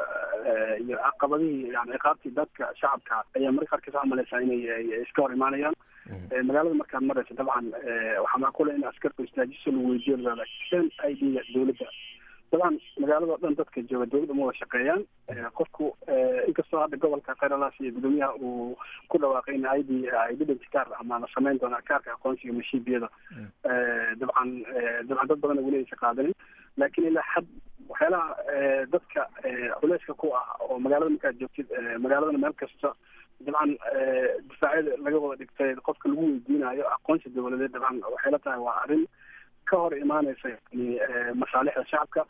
iyo caqabadihii yani ciqaabtii dadka shacabka ayaa marka arkeysa waxaa malaysaa inay iska hor imaanayaan magaalada markaad maraysa dabcan waxaa macquula in askarku istaajiso lagu weydiyo lada n i d ga dowladda dabcan magaalada o dhan dadka jooga dowladda ma wada shaqeeyaan qofku inkastoo hadda gobolka khayralas iyo gudoomiyaha uu ku dhawaaqay in i d identity card ama la sameyn doona kaarka aqoonsiga mashiibiyada dabcan dabcan dad badan weli aysa qaadanin laakiin ilaa xad waxyaalaha dadka culeyska ku ah oo magaalada markaad joogtid magaaladana meel kasta dabcan difaacyada laga wada dhigtay qofka lagu weydiinayo aqoonsi dowladeed dabcan waxay la tahay waa arrin ka hor imaaneysa yani masaalixda shacabka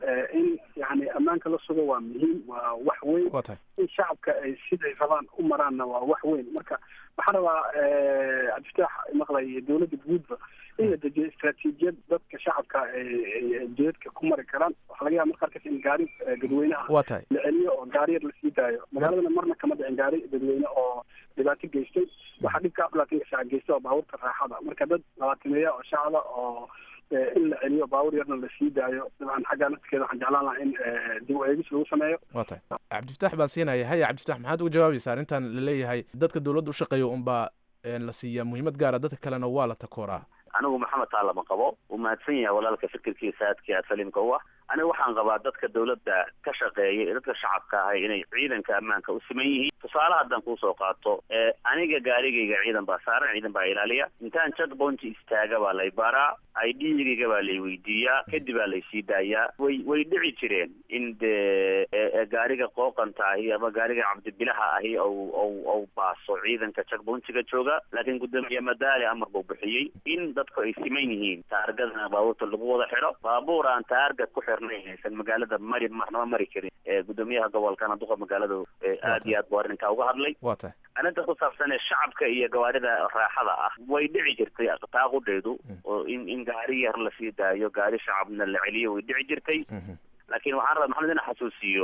in yani ammaanka la sugo waa muhiim waa wax weyn in shacabka ay siday rabaan u maraanna waa wax weyn marka waxaa rabaa cabdifataax maqlay dowladda guudba in la dejiyo istaraatiijiyad dadka shacabka ay jeedka ku mari karaan waxaa laga yaaba marka arkaysa in gaari dadweynaha waa tahay la celiyo oo gaari yar lasii daayo magaaladana marna kama dhicin gaari dadweyne oo dhibaato geystay waxaa dhibka aflaatanka saac geysta oo baabuurta raaxada marka dad labaatameeya oo shacaba oo in la celiyo baabuur yarna lasii daayo dabcan xaggaa nafskeeda waxaan jeclaan lahaa in dib u eegis lagu sameeyo waa tahay cabdifataax baa siinaya haya cabdifataax maxaad uga jawaabaysaa arrintan laleeyahay dadka dowladda u shaqeeya unbaa la siiyaa muhiimad gaara dadka kalena waa la takooraa anigu maxamed taalama qabo uu mahadsan yahay walaalka fikirkiisa aadkii aad saliimka u ah aniga waxaan qabaa dadka dowladda ka shaqeeya ee dadka shacabka ahay inay ciidanka ammaanka u siman yihiin tusaale haddaan kuusoo qaato aniga gaarigayga ciidan baa saaran ciidan baa ilaaliya intaan checkpoint istaaga baa lay baaraa i d-gayga baa lay weydiiyaa kadib baa laysii daayaa way way dhici jireen in dee gaariga qooqanta ahi ama gaariga cabdibilaha ahi ou ou ou baaso ciidanka checkpointiga jooga laakiin gudoomiye madaali amar buu bixiyey in dadku ay siman yihiin taargadana baabuurta lagu wada xidho baabuur aan taargad ku xirnayn aysan magaalada mari marnaba mari karin gudoomiyaha gobolkana duqa magaalada aad iyo aad buu arrinkaa uga hadlay waa tahay arrinta ku saabsan ee shacabka iyo gawaarida raaxada ah way dhici jirtay taaqudheedu oo in in gaari yar lasii daayo gaari shacabna la celiyo way dhici jirtay laakiin waxaan rabaa maxamed ina xasuusiyo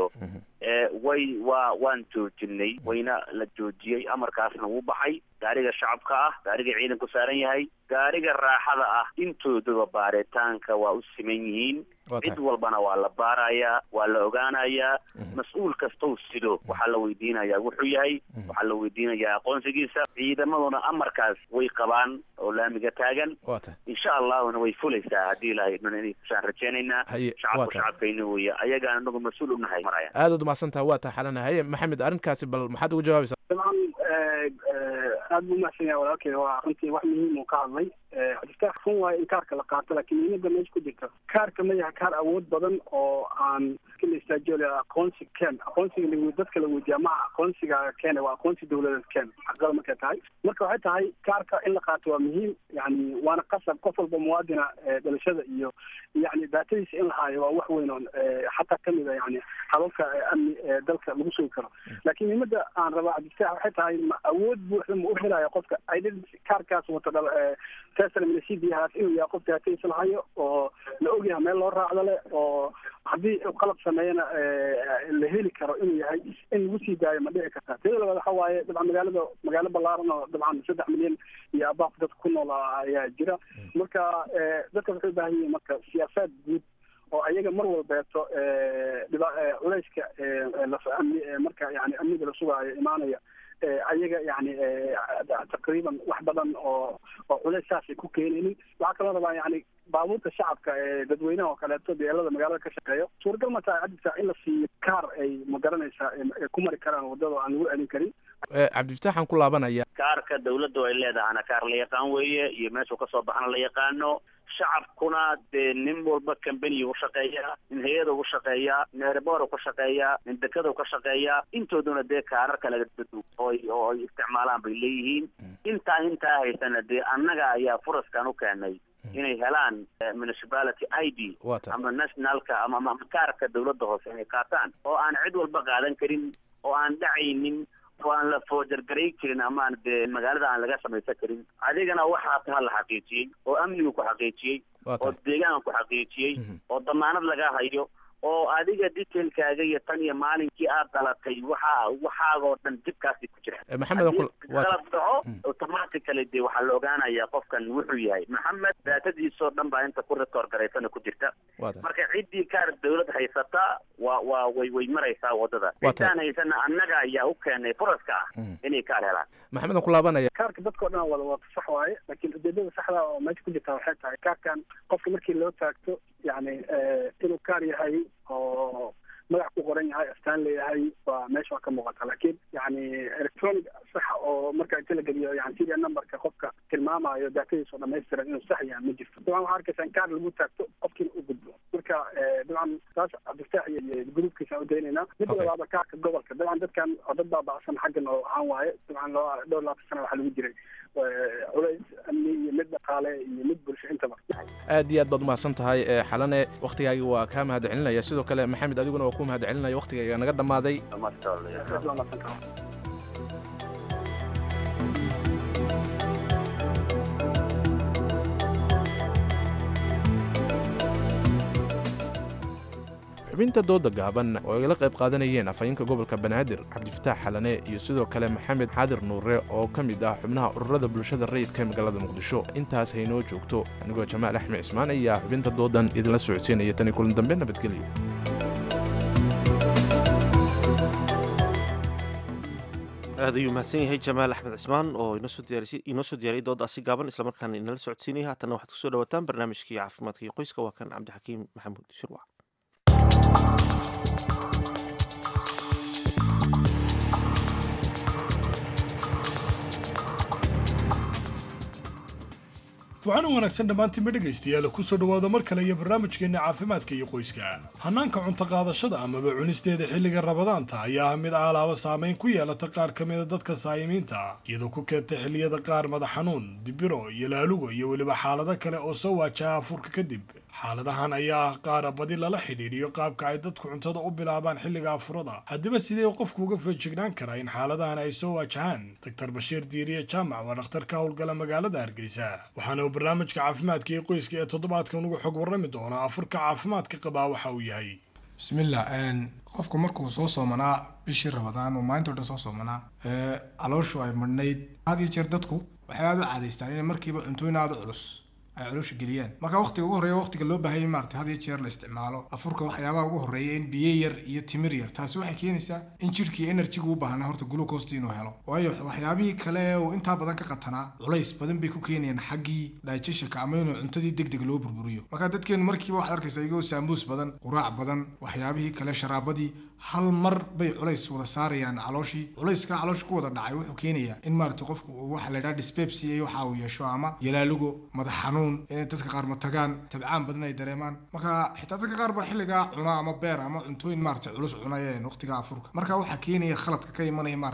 way waa waan joojinay wayna la joojiyey amarkaasna wuu baxay gaariga shacabka ah gaariga ciidanku saaran yahay gaariga raaxada ah intooduba baaritaanka waa u siman yihiin cid walbana waa la baarayaa waa la ogaanayaa mas-uul kastou sido waxaa la weydiinayaa wuxuu yahay waxaa la weydiinayaa aqoonsigiisa ciidamaduna amarkaas way qabaan oo laamiga taagan insha allahuna way fulaysaa haddii ilahay dhan inay kusaan rajeynaynaa shacabku shacabkayna weeye ayagaan anagu mas-uul u nahay maraya aad ad umahadsantaha waa taa xalana haye maxamed arrinkaasi bal maxaad uga jawaabaysaa dabcan aad buu umahadsan yahay walaalkeyga waa runtii wax muhiim uu ka hadlay xadistax run waayo in kaarka la qaato laakiin muhiimada meesha ku jirta kaarka ma yahay kaar awood badan oo aan la istaajiyo le aqoonsi ken aqoonsiga la dadka la weydiiya maha aqoonsiga keene waa aqoonsi dowladeed ken xaqada markay tahay marka waxay tahay kaarka in la qaato waa muhiim yani waana qasab qof walba muwaadina dhalashada iyo yani daatadiisa in la haayo waa wax weyn oon xataa kamid a yani hababka amni dalka lagu sugi karo laakiin muhiimada aan rabaa cabdifaax waxay tahay ma awood buuxda ma u helaya qofka identity kaarkaas wato dhal teslmnasidiyahaas inuu yahay qof daatadiisa lahayo oo la ogyahay meel loo raacdo leh oo haddii uu qalab sameeyana la heli karo inuu yahay in lagu sii daayo ma dhici kartaa tida labaad waxa waaye dabcan magaalada magaalo ballaaran oo dabcan saddex milyan iyo abaaq dadka ku nool ayaa jira marka dadka waxay u baahan yihiin marka siyaasaad guud oo ayaga mar walbeeto dhiba culayska marka yani amniga la sugaayo imaanaya ayaga yani taqriiban wax badan oo oo culays saasay ku keenaynin waxaa kaloo rabaa yani baabuurta shacabka ee dadweynaha oo kaleeto beelada magaalada ka shaqeeyo suuragal ma tahay cabdifaax in la siiyo kaar ay ma garanaysaa ay ku mari karaan wadada aan lagu celin karin cabdifitaaxaan ku laabanaya kaarka dawladdu ay leedahana kaar la yaqaan weeye iyo meeshuu kasoo baxana la yaqaano shacabkuna dee nin walba cambany u shaqeeya nin hay-ada u shaqeeya nin erebor ka shaqeeya nin dekada ka shaqeeya intooduna dee kaarar kale oy oo ay isticmaalaan bay leeyihiin intaa intaa haysana dee annaga ayaa furaskan u keenay inay helaan municipality i d ama nationalka ama ama kaarka dawladda hoose inay qaataan oo aan cid walba qaadan karin oo aan dhacaynin oo aan la foojargaray karin ama aan dee magaalada aan laga samaysan karin adigana waxaa taha la xaqiijiyey oo amnigu ku xaqiijiyey oo deegaanka ku xaqiijiyey oo damaanad laga hayo oo adiga detailkaaga iyo tan iyo maalinkii aad dhalatay waxa waxaagoo dhan dibkaasi ku jira maxamed qalab dhaco automatically dee waxaa la ogaanayaa qofkan wuxuu yahay maxamed daatadiisoo dhan baa inta ku record garaysana ku jirta marka ciddii kaar dawlad haysata waa waa way way maraysaa wadada ciddaan haysana annaga ayaa u keenay furaska ah inay kaar helaan maxamed ku laabanaya kaarka dadkao dhan wada wata sax waaye laakiin ujeedada saxda oo meesha ku jirta waxay tahay kaarkan qofka markii loo taagto yani inuu kaar yahay oo magac ku qoran yahay astaan leeyahay waa meesha waa ka muuqata laakiin yani electronic sax oo marka inta la geliyo yani serial numberka qofka tilmaamayo daatadiisa oo dhamaystiran inuu sax yahay ma jirto dabcan waxaa arkaysa in kaar lagu taagto qofkiina u gudbo marka dabcan taas cabdiftaax iyo gruubkiisa u daynaynaa midda labaada kaarka gobolka dabcan dadkan oo dad baaba'san xaggan oo ahaan waaye dabcan loo dhowr labaatan sana waxaa lagu jiray culays amni iyo mid dhaqaale iyo mid bulsho intaba aad iyo aad baad umahadsan tahay xalane waktigaagi waa kaa mahad celinaya sidoo kale maxamed adiguna waa ku mahad celinaya waktigayga naga dhammaaday xubinta dooda gaaban oo ay la qayb qaadanayeen afhayeenka gobolka banaadir cabdifataax xalane iyo sidoo kale maxamed xaadir nuure oo ka mid ah xubnaha ururada bulshada rayidka ee magaalada muqdisho intaas haynoo joogto anigoo jamaal axmed cismaan ayaa xubinta doodan idinla socodsiinaya tan iyo kulan dambe nabadgelyo aad ayuu mahadsan yahay jamaal axmed cismaan oo inoo soo diyaariyay doodaasi gaaban islamarkaana inala socodsiinaya haatanna waxaad kusoo dhawataan barnaamijkii caafimaadka iyo qoyska waa kan cabdixakiim maxamuud shirwac waxaana wanaagsan dhammaantiinba dhegaystayaal kusoo dhowaada mar kale iyo barnaamijkeenna caafimaadka iyo qoyska hannaanka cunto qaadashada amaba cunisteeda xilliga rabadaanta ayaa ah mid aalaaba saamayn ku yeelata qaar ka mida dadka saayimiinta iyadoo ku keenta xilliyada qaar madax xanuun dibiro iyo laalugo iyo weliba xaalado kale oo soo waajaha afurka kadib xaaladahan ayaa ah qaara badi lala xidhiidhiyo qaabka ay dadku cuntada u bilaabaan xilliga afurada haddaba sidee qofku uga feejignaan karaa in xaaladahan ay soo waajahaan doctor bashiir diiriye jaamac waa dhakhtar ka howlgala magaalada hargeysa waxaana uu barnaamijka caafimaadka iyo qoyska ee toddobaadkan uga xog warrami doonaa afurka caafimaadka qabaa waxa uu yahay bismillah qofku markuu soo soomanaa bishii rabadaan oo maalinta o dhan soo soomanaa calooshu ay madhnayd had iyo jeer dadku waxay aada u caadaystaan inay markiiba cuntooyin aada u culus ay caloosha geliyaan marka waqtiga ugu horreeya waqtiga loo baahayay maarata had iyo jeer la isticmaalo afurka waxyaabaha ugu horreeya in biyo yar iyo timir yar taasi waxay keenaysaa in jidhkii enerjiga u baahnaa horta glucosta inuu helo waayo waxyaabihii kale uu intaa badan ka qatanaa culays badan bay ku keenayaan xaggii digestionka ama inuu cuntadii deg deg loo burburiyo marka dadkeenu markiiba waxaad arkaysaa iyagoo saamuus badan quraac badan waxyaabihii kale sharaabadii hal mar bay culays wada saarayaan calooshii culayska caloosha ku wada dhacay wuxuu keenayaa in maarata qofku waxa la yidhaha dyspepsia iyo waxa uu yeesho ama yalaalugo madax xanuun inay dadka qaar matagaan tabcaan badan ay dareemaan marka xitaa dadka qaar baa xilligaa cuna ama beer ama cuntooyin maarata culus cunayeen waqtiga afurka marka waxaa keenaya khaladka ka imanaya maaratay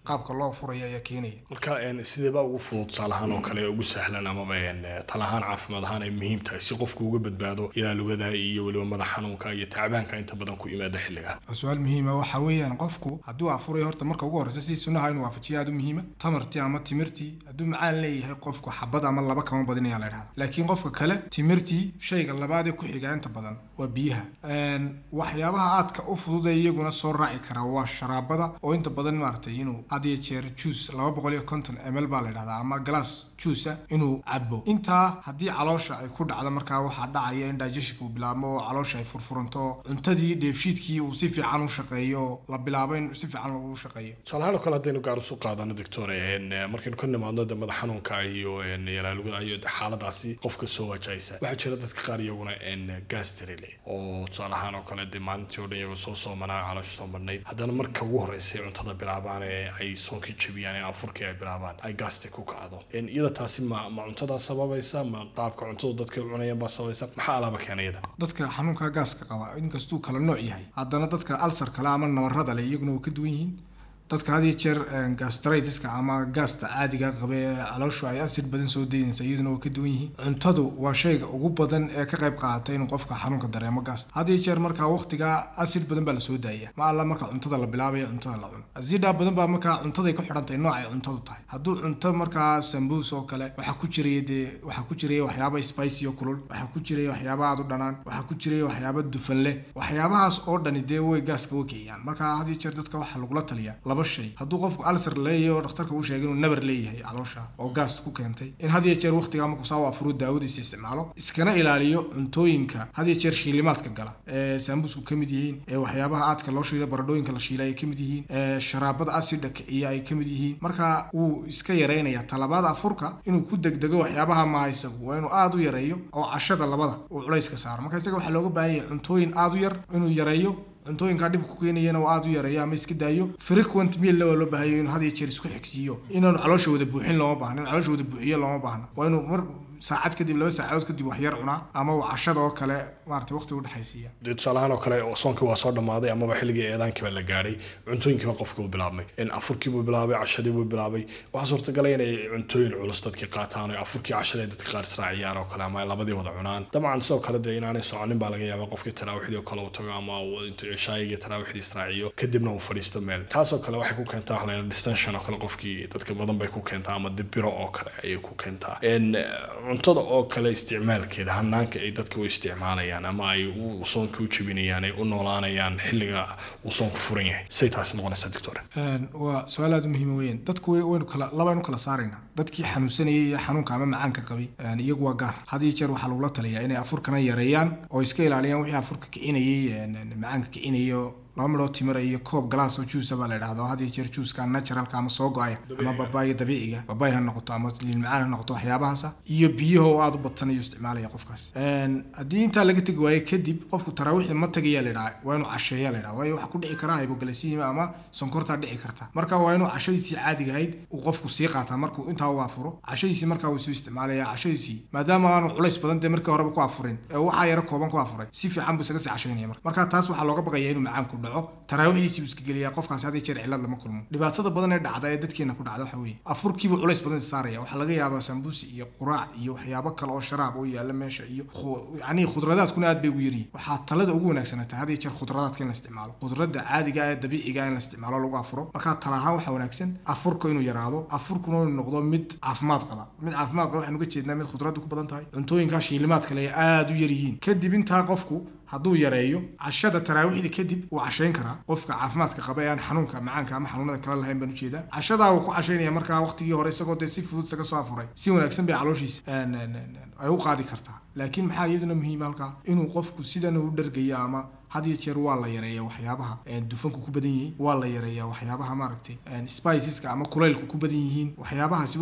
qaabka loo furaya ayaa keenaya marka een, sideebaa ugu fudud tusaale ahaan oo kale ugu sahlan amaba een, tala ahaan caafimaad ahaan ay muhiim tahay si qofku uga badbaado ilaa lugada iyo weliba madax xanuunka iyo tacbaanka inta badan ku yimaada xilliga waa su-aal muhiima waxa weeyaan qofku hadduu afurayo horta marka ugu horreysa si sunnaha inuu waafajiyo aada u muhiima tamartii ama timirtii hadduu macaan leeyahay qofku xabad ama laba kama badinaya la dhahda laakiin qofka kale timirtii shayga labaad ee ku xiga inta badan waa biyaha Een, waxyaabaha aadka u fudud ee iyaguna soo raaci kara waa sharaabada oo inta badan maaragtay inuu had iyo jeer juice laba boqol iyo konton ml baa la dhahdaa ama glass juice ah inuu cabo intaa haddii caloosha ay ku dhacdo markaa waxaa dhacaya in digestionka uu bilaabmo oo caloosha ay furfuranto cuntadii dheefshiidkii uu si fiican u shaqeeyo la bilaabo in si fiican loogu shaqeeyo tusaale ahaan oo kale haddaynu gaar usu qaadano doctor een, eh, markaynu ka nimaadno de madax xanuunka iyo een, yalaalugada iyo de xaaladaasi qofka soo wajahaysa waxaa jira dadka qaar iyaguna een, gastri leh oo tusaale ahaan oo kale de maalintii oo dhan iyagoo soo soomanaa caloosha soo marnayd haddana marka ugu horreysay cuntada bilaabaan ee ay soonkii jebiyaan ee afurkii ay bilaabaan ay gasti ku kacdo Een, iyada taasi ma ma cuntadaa sababaysa ma qaabka cuntadu dadka ay cunayaan baa sababaysa maxaa alaaba keena iyada dadka xanuunka gaaska qaba inkastuu kala nooc yahay haddana dadka alsar kale ama nabarrada leh iyaguna way ka duwan yihiin dadka had iyo jeer een, gastritiska ama gaasta caadiga qaba ee calooshu ay acid badan soo daynaysa iyaduna way ka duwan yihiin cuntadu waa shayga ugu badan ee ka qayb qaata inuu qofka xanuunka dareemo gaasta had iyo jeer markaa waqtiga acid badan baa lasoo daaya ma alla marka cuntada la bilaabaya cuntada la cuno acidaa badan baa markaa cuntaday ku xidhan tahay nooc ay cuntadu tahay hadduu cunto markaa sambuus oo kale waxaa ku jiraya dee waxaa ku jiraya waxyaaba spicy oo kulul waxaa ku jiraya waxyaaba aad u dhanaan waxaa ku jiraya waxyaaba dufan leh waxyaabahaas oo dhani dee way gaaska way kiciyaan marka had iyo jeer dadka waxaa lagula taliyaa laba shay hadduu qofku alsar leeyahay oo dhakhtarka uu sheegay inuu nabar leeyahay caloosha oo gaas ku keentay in had iyo jeer waqtigaa markuu saa u afuro daawadiisa isticmaalo iskana ilaaliyo cuntooyinka had iyo jeer shiilimaadka gala ee saambusku ka mid yihiin ee waxyaabaha aadka loo shiila baradhooyinka la shiilay ay ka mid yihiin ee sharaabada asida kiciya ay ka mid yihiin marka wuu iska yareynaya talabaada afurka inuu ku degdego waxyaabaha maaha isagu waa inuu aada u yareeyo oo cashada labada uu culayska saaro marka isaga waxaa looga baahan yahay cuntooyin aada u yar inuu yareeyo cuntooyinkaa dhib ku keenayana uu aada u yareeyo ama iska daayo frequent meal waa loo baahayo inuu had iyo jeer isku xigsiiyo inaanu caloosha wada buuxin looma baahna in caloosha wada buuxiyo looma baahna waa inuu mar saacad kadib laba saacadood kadib wax yar cunaa ama uu cashada oo kale maarata waqti u dhexaysiiya dee tusaale ahaan oo kale oo soonkii waa soo dhammaaday amaba xilligii eedaankiiba la gaadhay cuntooyinkiiba qofkii uu bilaabmay in afurkiibuu bilaabay cashadiibuu bilaabay waxaa suurtagalay inay cuntooyin culus dadkii qaataan oo afurkii cashada ay dadka qaar israaciyaan oo kale ama ay labadii wada cunaan dabcan sidoo kale dee inaanay soconin baa laga yaabaa qofkii taraawiixdii oo kale uu tago ama uu intuu shaayigii taraawiixdii israaciyo kadibna uu fadhiisto meel taasoo kale waxay ku keentaa wax layidhaha distension oo kale qofkii dadka badan bay ku keentaa ama dibiro oo kale ayay ku keentaa En, cuntada oo kale isticmaalkeeda hanaanka ay dadka u isticmaalayaan ama ay u soonka u jebinayaan ay u noolaanayaan xilliga uu soonku furan yahay say taasi noqonaysaa doctor Een, waa su-aal aada u muhiima weeyaan dadku way- waynu kala labaynu kala saaraynaa dadkii xanuunsanayay iyo xanuunka ama macaanka qabay een, iyagu waa gaar had iyo jeer waxaa lagula taliyaa inay afurkana yareeyaan oo iska ilaaliyaan wixii afurka kicinayay een, een, macaanka kicinayay oo laba midhoo timira iyo koob galaas oo juusa baa la idhahdo had iyo jeer juuska naturalka ama soo go-aya ama babaaya dabiiciga babaay ha noqoto ama liin macaan ha noqoto waxyaabahaasa iyo biyaha oo aada u badsanayo isticmaalaya qofkaas Een, haddii intaa laga tegi waayo kadib qofku taraawiixda ma tagaya la idhaha waa inuu casheeya la idhaha waayo waxaa ku dhici kara hypoglycemia ama sonkortaa dhici karta marka waa inuu cashadiisii caadiga ahayd uu qofku sii qaataa markuu intaa u afuro cashadiisii markaa wuu soo isticmaalaya cashadiisii maadaama aanu culays badan dee markii horeba ku afurin ee waxaa yaro kooban ku afuray si fiican buu isaga sii cashaynaya marka marka taas waxaa looga baqaya inuu macaanku dhaco taraawiixdiisii buu iska geliyaa qofkaasi had iyo jeer cillad lama kulmo dhibaatada badan ee dhacda ee dadkeena ku dhacda waxa weeye afurkiibuu culays badan saaraya waxaa laga yaabaa sambuusi iyo quraac iyo waxyaabo kale oo sharaab oo yaala meesha iyo khu- yacni khudradaadkuna aad bay ugu yaryihin waxaa talada ugu wanaagsanaa tahay had iyo jeer khudradaadka in la isticmaalo khudradda caadiga ee dabiiciga in la isticmaalo lagu afuro marka tala ahaan waxaa wanaagsan afurka inuu yaraado afurkuna inuu noqdo mid caafimaad qaba mid caafimaad qaba waxaan uga jeednaa mid khudradda ku badan tahay cuntooyinkaa shiilimaad kale ay aada u yaryihiin kadib intaa qofku hadduu yareeyo cashada taraawiixda kadib wuu cashayn karaa qofka caafimaadka qaba ee aan xanuunka macaanka ama xanuunada kale lahayn baan ujeedaa cashadaa wuu ku cashaynaya markaa waqtigii hore isagoo dee si fudud isaga soo afuray si wanaagsan bay calooshiisa een, een, een, ay u qaadi kartaa laakiin maxaa iyaduna muhiim halkaa inuu qofku sidan u dhargayo ama had iyo jeer waa la yareeya waxyaabaha een, dufanku ku badan yihiin waa la yareeya waxyaabaha maaragtay een, spiceska ama kulaylku ku badan yihiin waxyaabahaasi waxay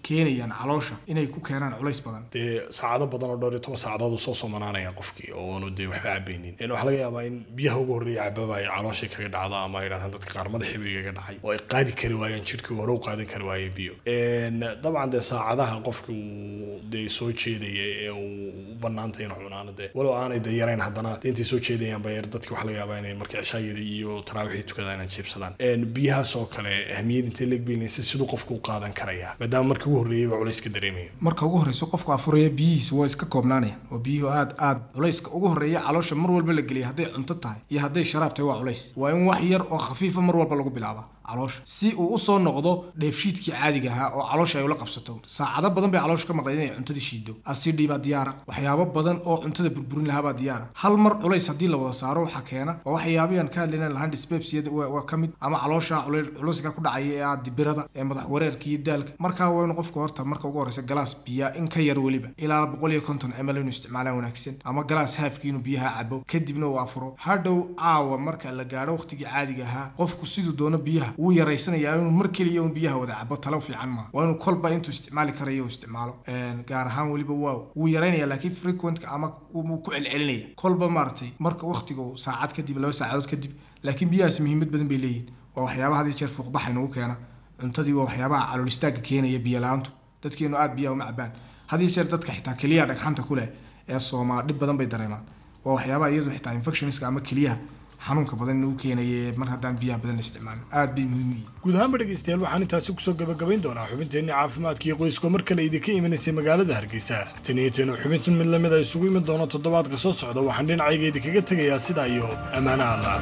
keenayaan caloosha inay ku keenaan culays badan dee saacado badan oo dhowr iyo toban saacadood uu soo soomanaanaya qofkii oo aanu dee waxba cabaynin Een, waxaa laga yaabaa in biyaha ugu horreeya cababa ay calooshii kaga dhacdo ama ay yidhahdaan dadka qaar madaxii bay kaga dhacay oo ay qaadi kari waayaan jidhkii hore u qaadan kari waayay biyo Een, dabcan dee saacadaha qofka uu dee soo jeedaya ee uu u banaantay inuu cunaano dee walow aanay dee yarayn haddana dee intay soo jeedayaan ba yar dadki waxaa laga yaabaa inay markii cishaayada iyo taraawixii tukadaan inay jiibsadaan Een, biyahaas oo kale ahmiyad intay leeg baynayn si siduu qofka u qaadan karaya maadaama markii ugu horreeyay ba culays ka dareemaya marka ugu horreysa qofku afuraya biyihiisa waa iska koobnaanayaan oo biyuhu aad aad culayska ugu horreeya caloosha mar walba la geliya hadday cunto tahay iyo hadday sharaab tahay waa culays waa in wax yar oo khafiifa mar walba lagu bilaaba caloosha si uu usoo noqdo dheefshiidkii caadiga ahaa oo caloosha ay ula qabsato saacado badan bay caloosha ka maqleen inay cuntadii shiido asidhi baa diyaara waxyaabo badan oo cuntada burburin lahaa baa diyaara hal mar culays haddii la wada saaro waxaa keena oo waxyaabayaan ka hadlayna lahaan dyspepsiyada waa waa ka mid ama caloosha culay- culayska ku dhacaya ee ah dibirada ee madax wareerka iyo daalka markaa waa inuu qofku horta marka ugu horreysa galaas biya in ka yar weliba ilaa boqol iyo konton ml inuu isticmaalaan wanaagsan ama galaas haafkii inuu biyaha cabo kadibna uu afuro hadhow caawa marka la gaadho waqtigii caadiga ahaa qofku siduu doono biyaha wuu yaraysanayaa inuu mar keliya un biyaha wada cabo talo fiican maaha waa inuu kolba intuu isticmaali karayo uu isticmaalo Een, gaar ahaan weliba waaw wuu yaraynaya laakiin frequentka ama wuu ku celcelinaya kolba maaragtay marka waqtiga uu saacad kadib laba saacadood kadib laakiin biyahaas muhiimad badan bay leeyihin waa waxyaabaha had iyo jeer fuuqbaxa inagu keena cuntadii waa waxyaabaha calool istaagga keenaya biyo la-aantu dadkeenu aad biyaha uma cabaan had iyo jeer dadka xitaa keliyaha dhagxanta ku leh ee soomaa dhib badan bay dareemaan waa waxyaabaha iyadu xitaa infectionska ama keliyaha xanuunka badan inagu keenaya mar haddaan biyaha badan la isticmaalin aad bay muhiim u yihiin guud ahaanba dhegaystayaal waxaan intaasi kusoo gabagabayn doonaa xubinteenni caafimaadka iyo qoyska mar kale idinka imanaysay magaalada hargeysa tan iyo tan xubintan mid lamid a isugu iman doono toddobaadka soo socda waxaan dhinacayga idinkaga tegayaa sidaa iyo ammaano allah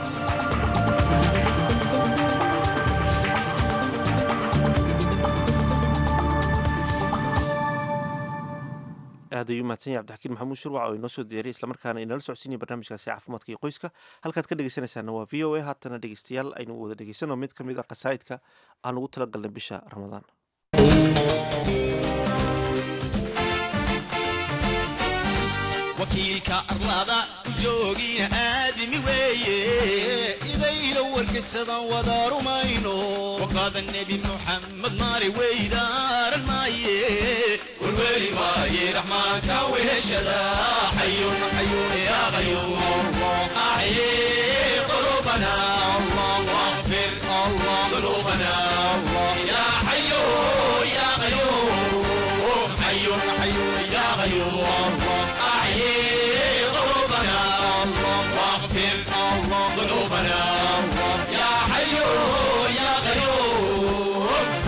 aad ayuu mahadsan yahay cabdixakiin maxamuud shirwac oo inoo soo diyaariyay islamarkaana inala socodsiinaya barnaamijkaasi caafimaadka iyo qoyska halkaad ka dhegeysanaysaana waa v o a haatana dhegeystayaal aynu wada dhegeysano mid ka mid a qasaa'idka aan ugu talagalnay bisha ramadaan wakiilka arlada ku joogina aadami weeye idayla warkaysadan wada rumayno waqaada nebi muxamed maari weydaaran maaye warweli maaye raxmaanka weheshada xayun xayun yaa qayuum acye qulubana واغفر ذنوبنا يا حي يا قيوم حي حي يا قيوم أحيي قلوبنا واغفر ذنوبنا يا حي يا قيوم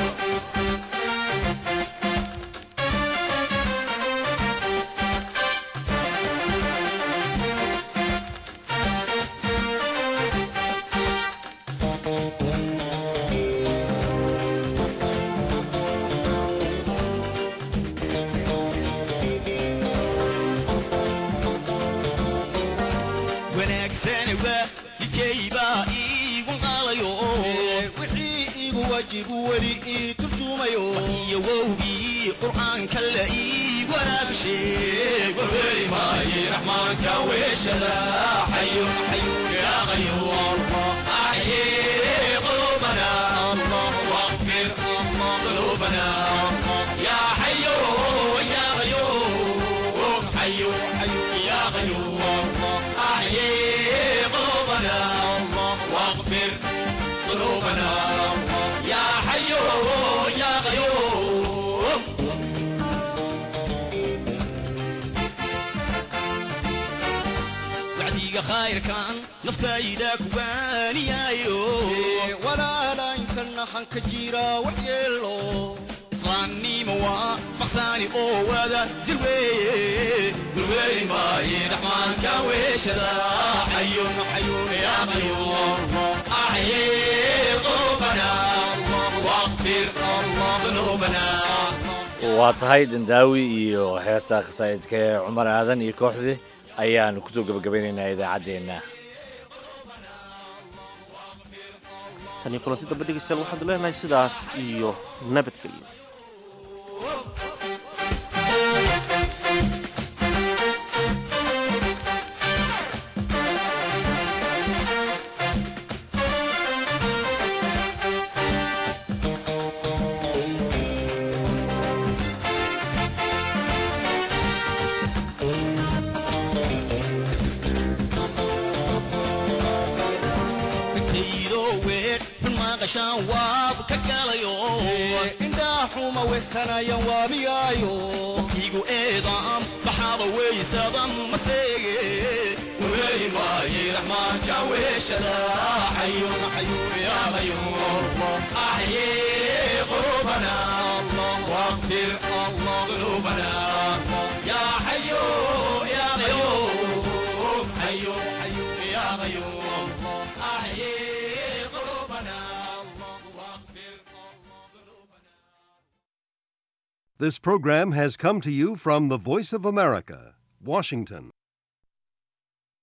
wanaagsan waa midkaybaa iigu qaadayo wixii igu wajibu weli ii turjumayo iyo wowgii qur'aanka la ii waraabisheeg warweli maaye raxmaanka weeshada xayun xayun yaa qayuum axyi qulubana واغفر ذنوبنا يا حي يا قيوم حي حي يا قيوم أحيي قلوبنا واغفر ذنوبنا يا حي يا قيوم wacdiga khayrkan naftayda kuwaaniyaayo walaala inta naxan ka jira wax yeelo islaamnimo waa maqsaani oo wada jir weeye dulweeli maaye raxmaanka weeshada xayun xayun yaa qayuum axyi qulubana waqfir ذنوبنا waa tahay dandaawi iyo heesta khasaa'idka ee cumar aadan iyo kooxdii ayaanu kusoo gebagabeynaynaa idaacaddeenna tan iyo kulanti dambe dhegeystayaal waxaanu leenahay sidaas iyo nabadgelyo maqashaan waab ka galayo indhaa xuma weysanayan waamiyaayo waqtigu eedaam baxaaba weysadam maseege wareeri maaye raxmaanka weeshada xayun xayun yaa qayuum axye qulubana واغفر الله ذنوبنا يا حي يا قيوم حي حي يا قيوم أحيي قلوبنا This program has come to you from the Voice of America, Washington.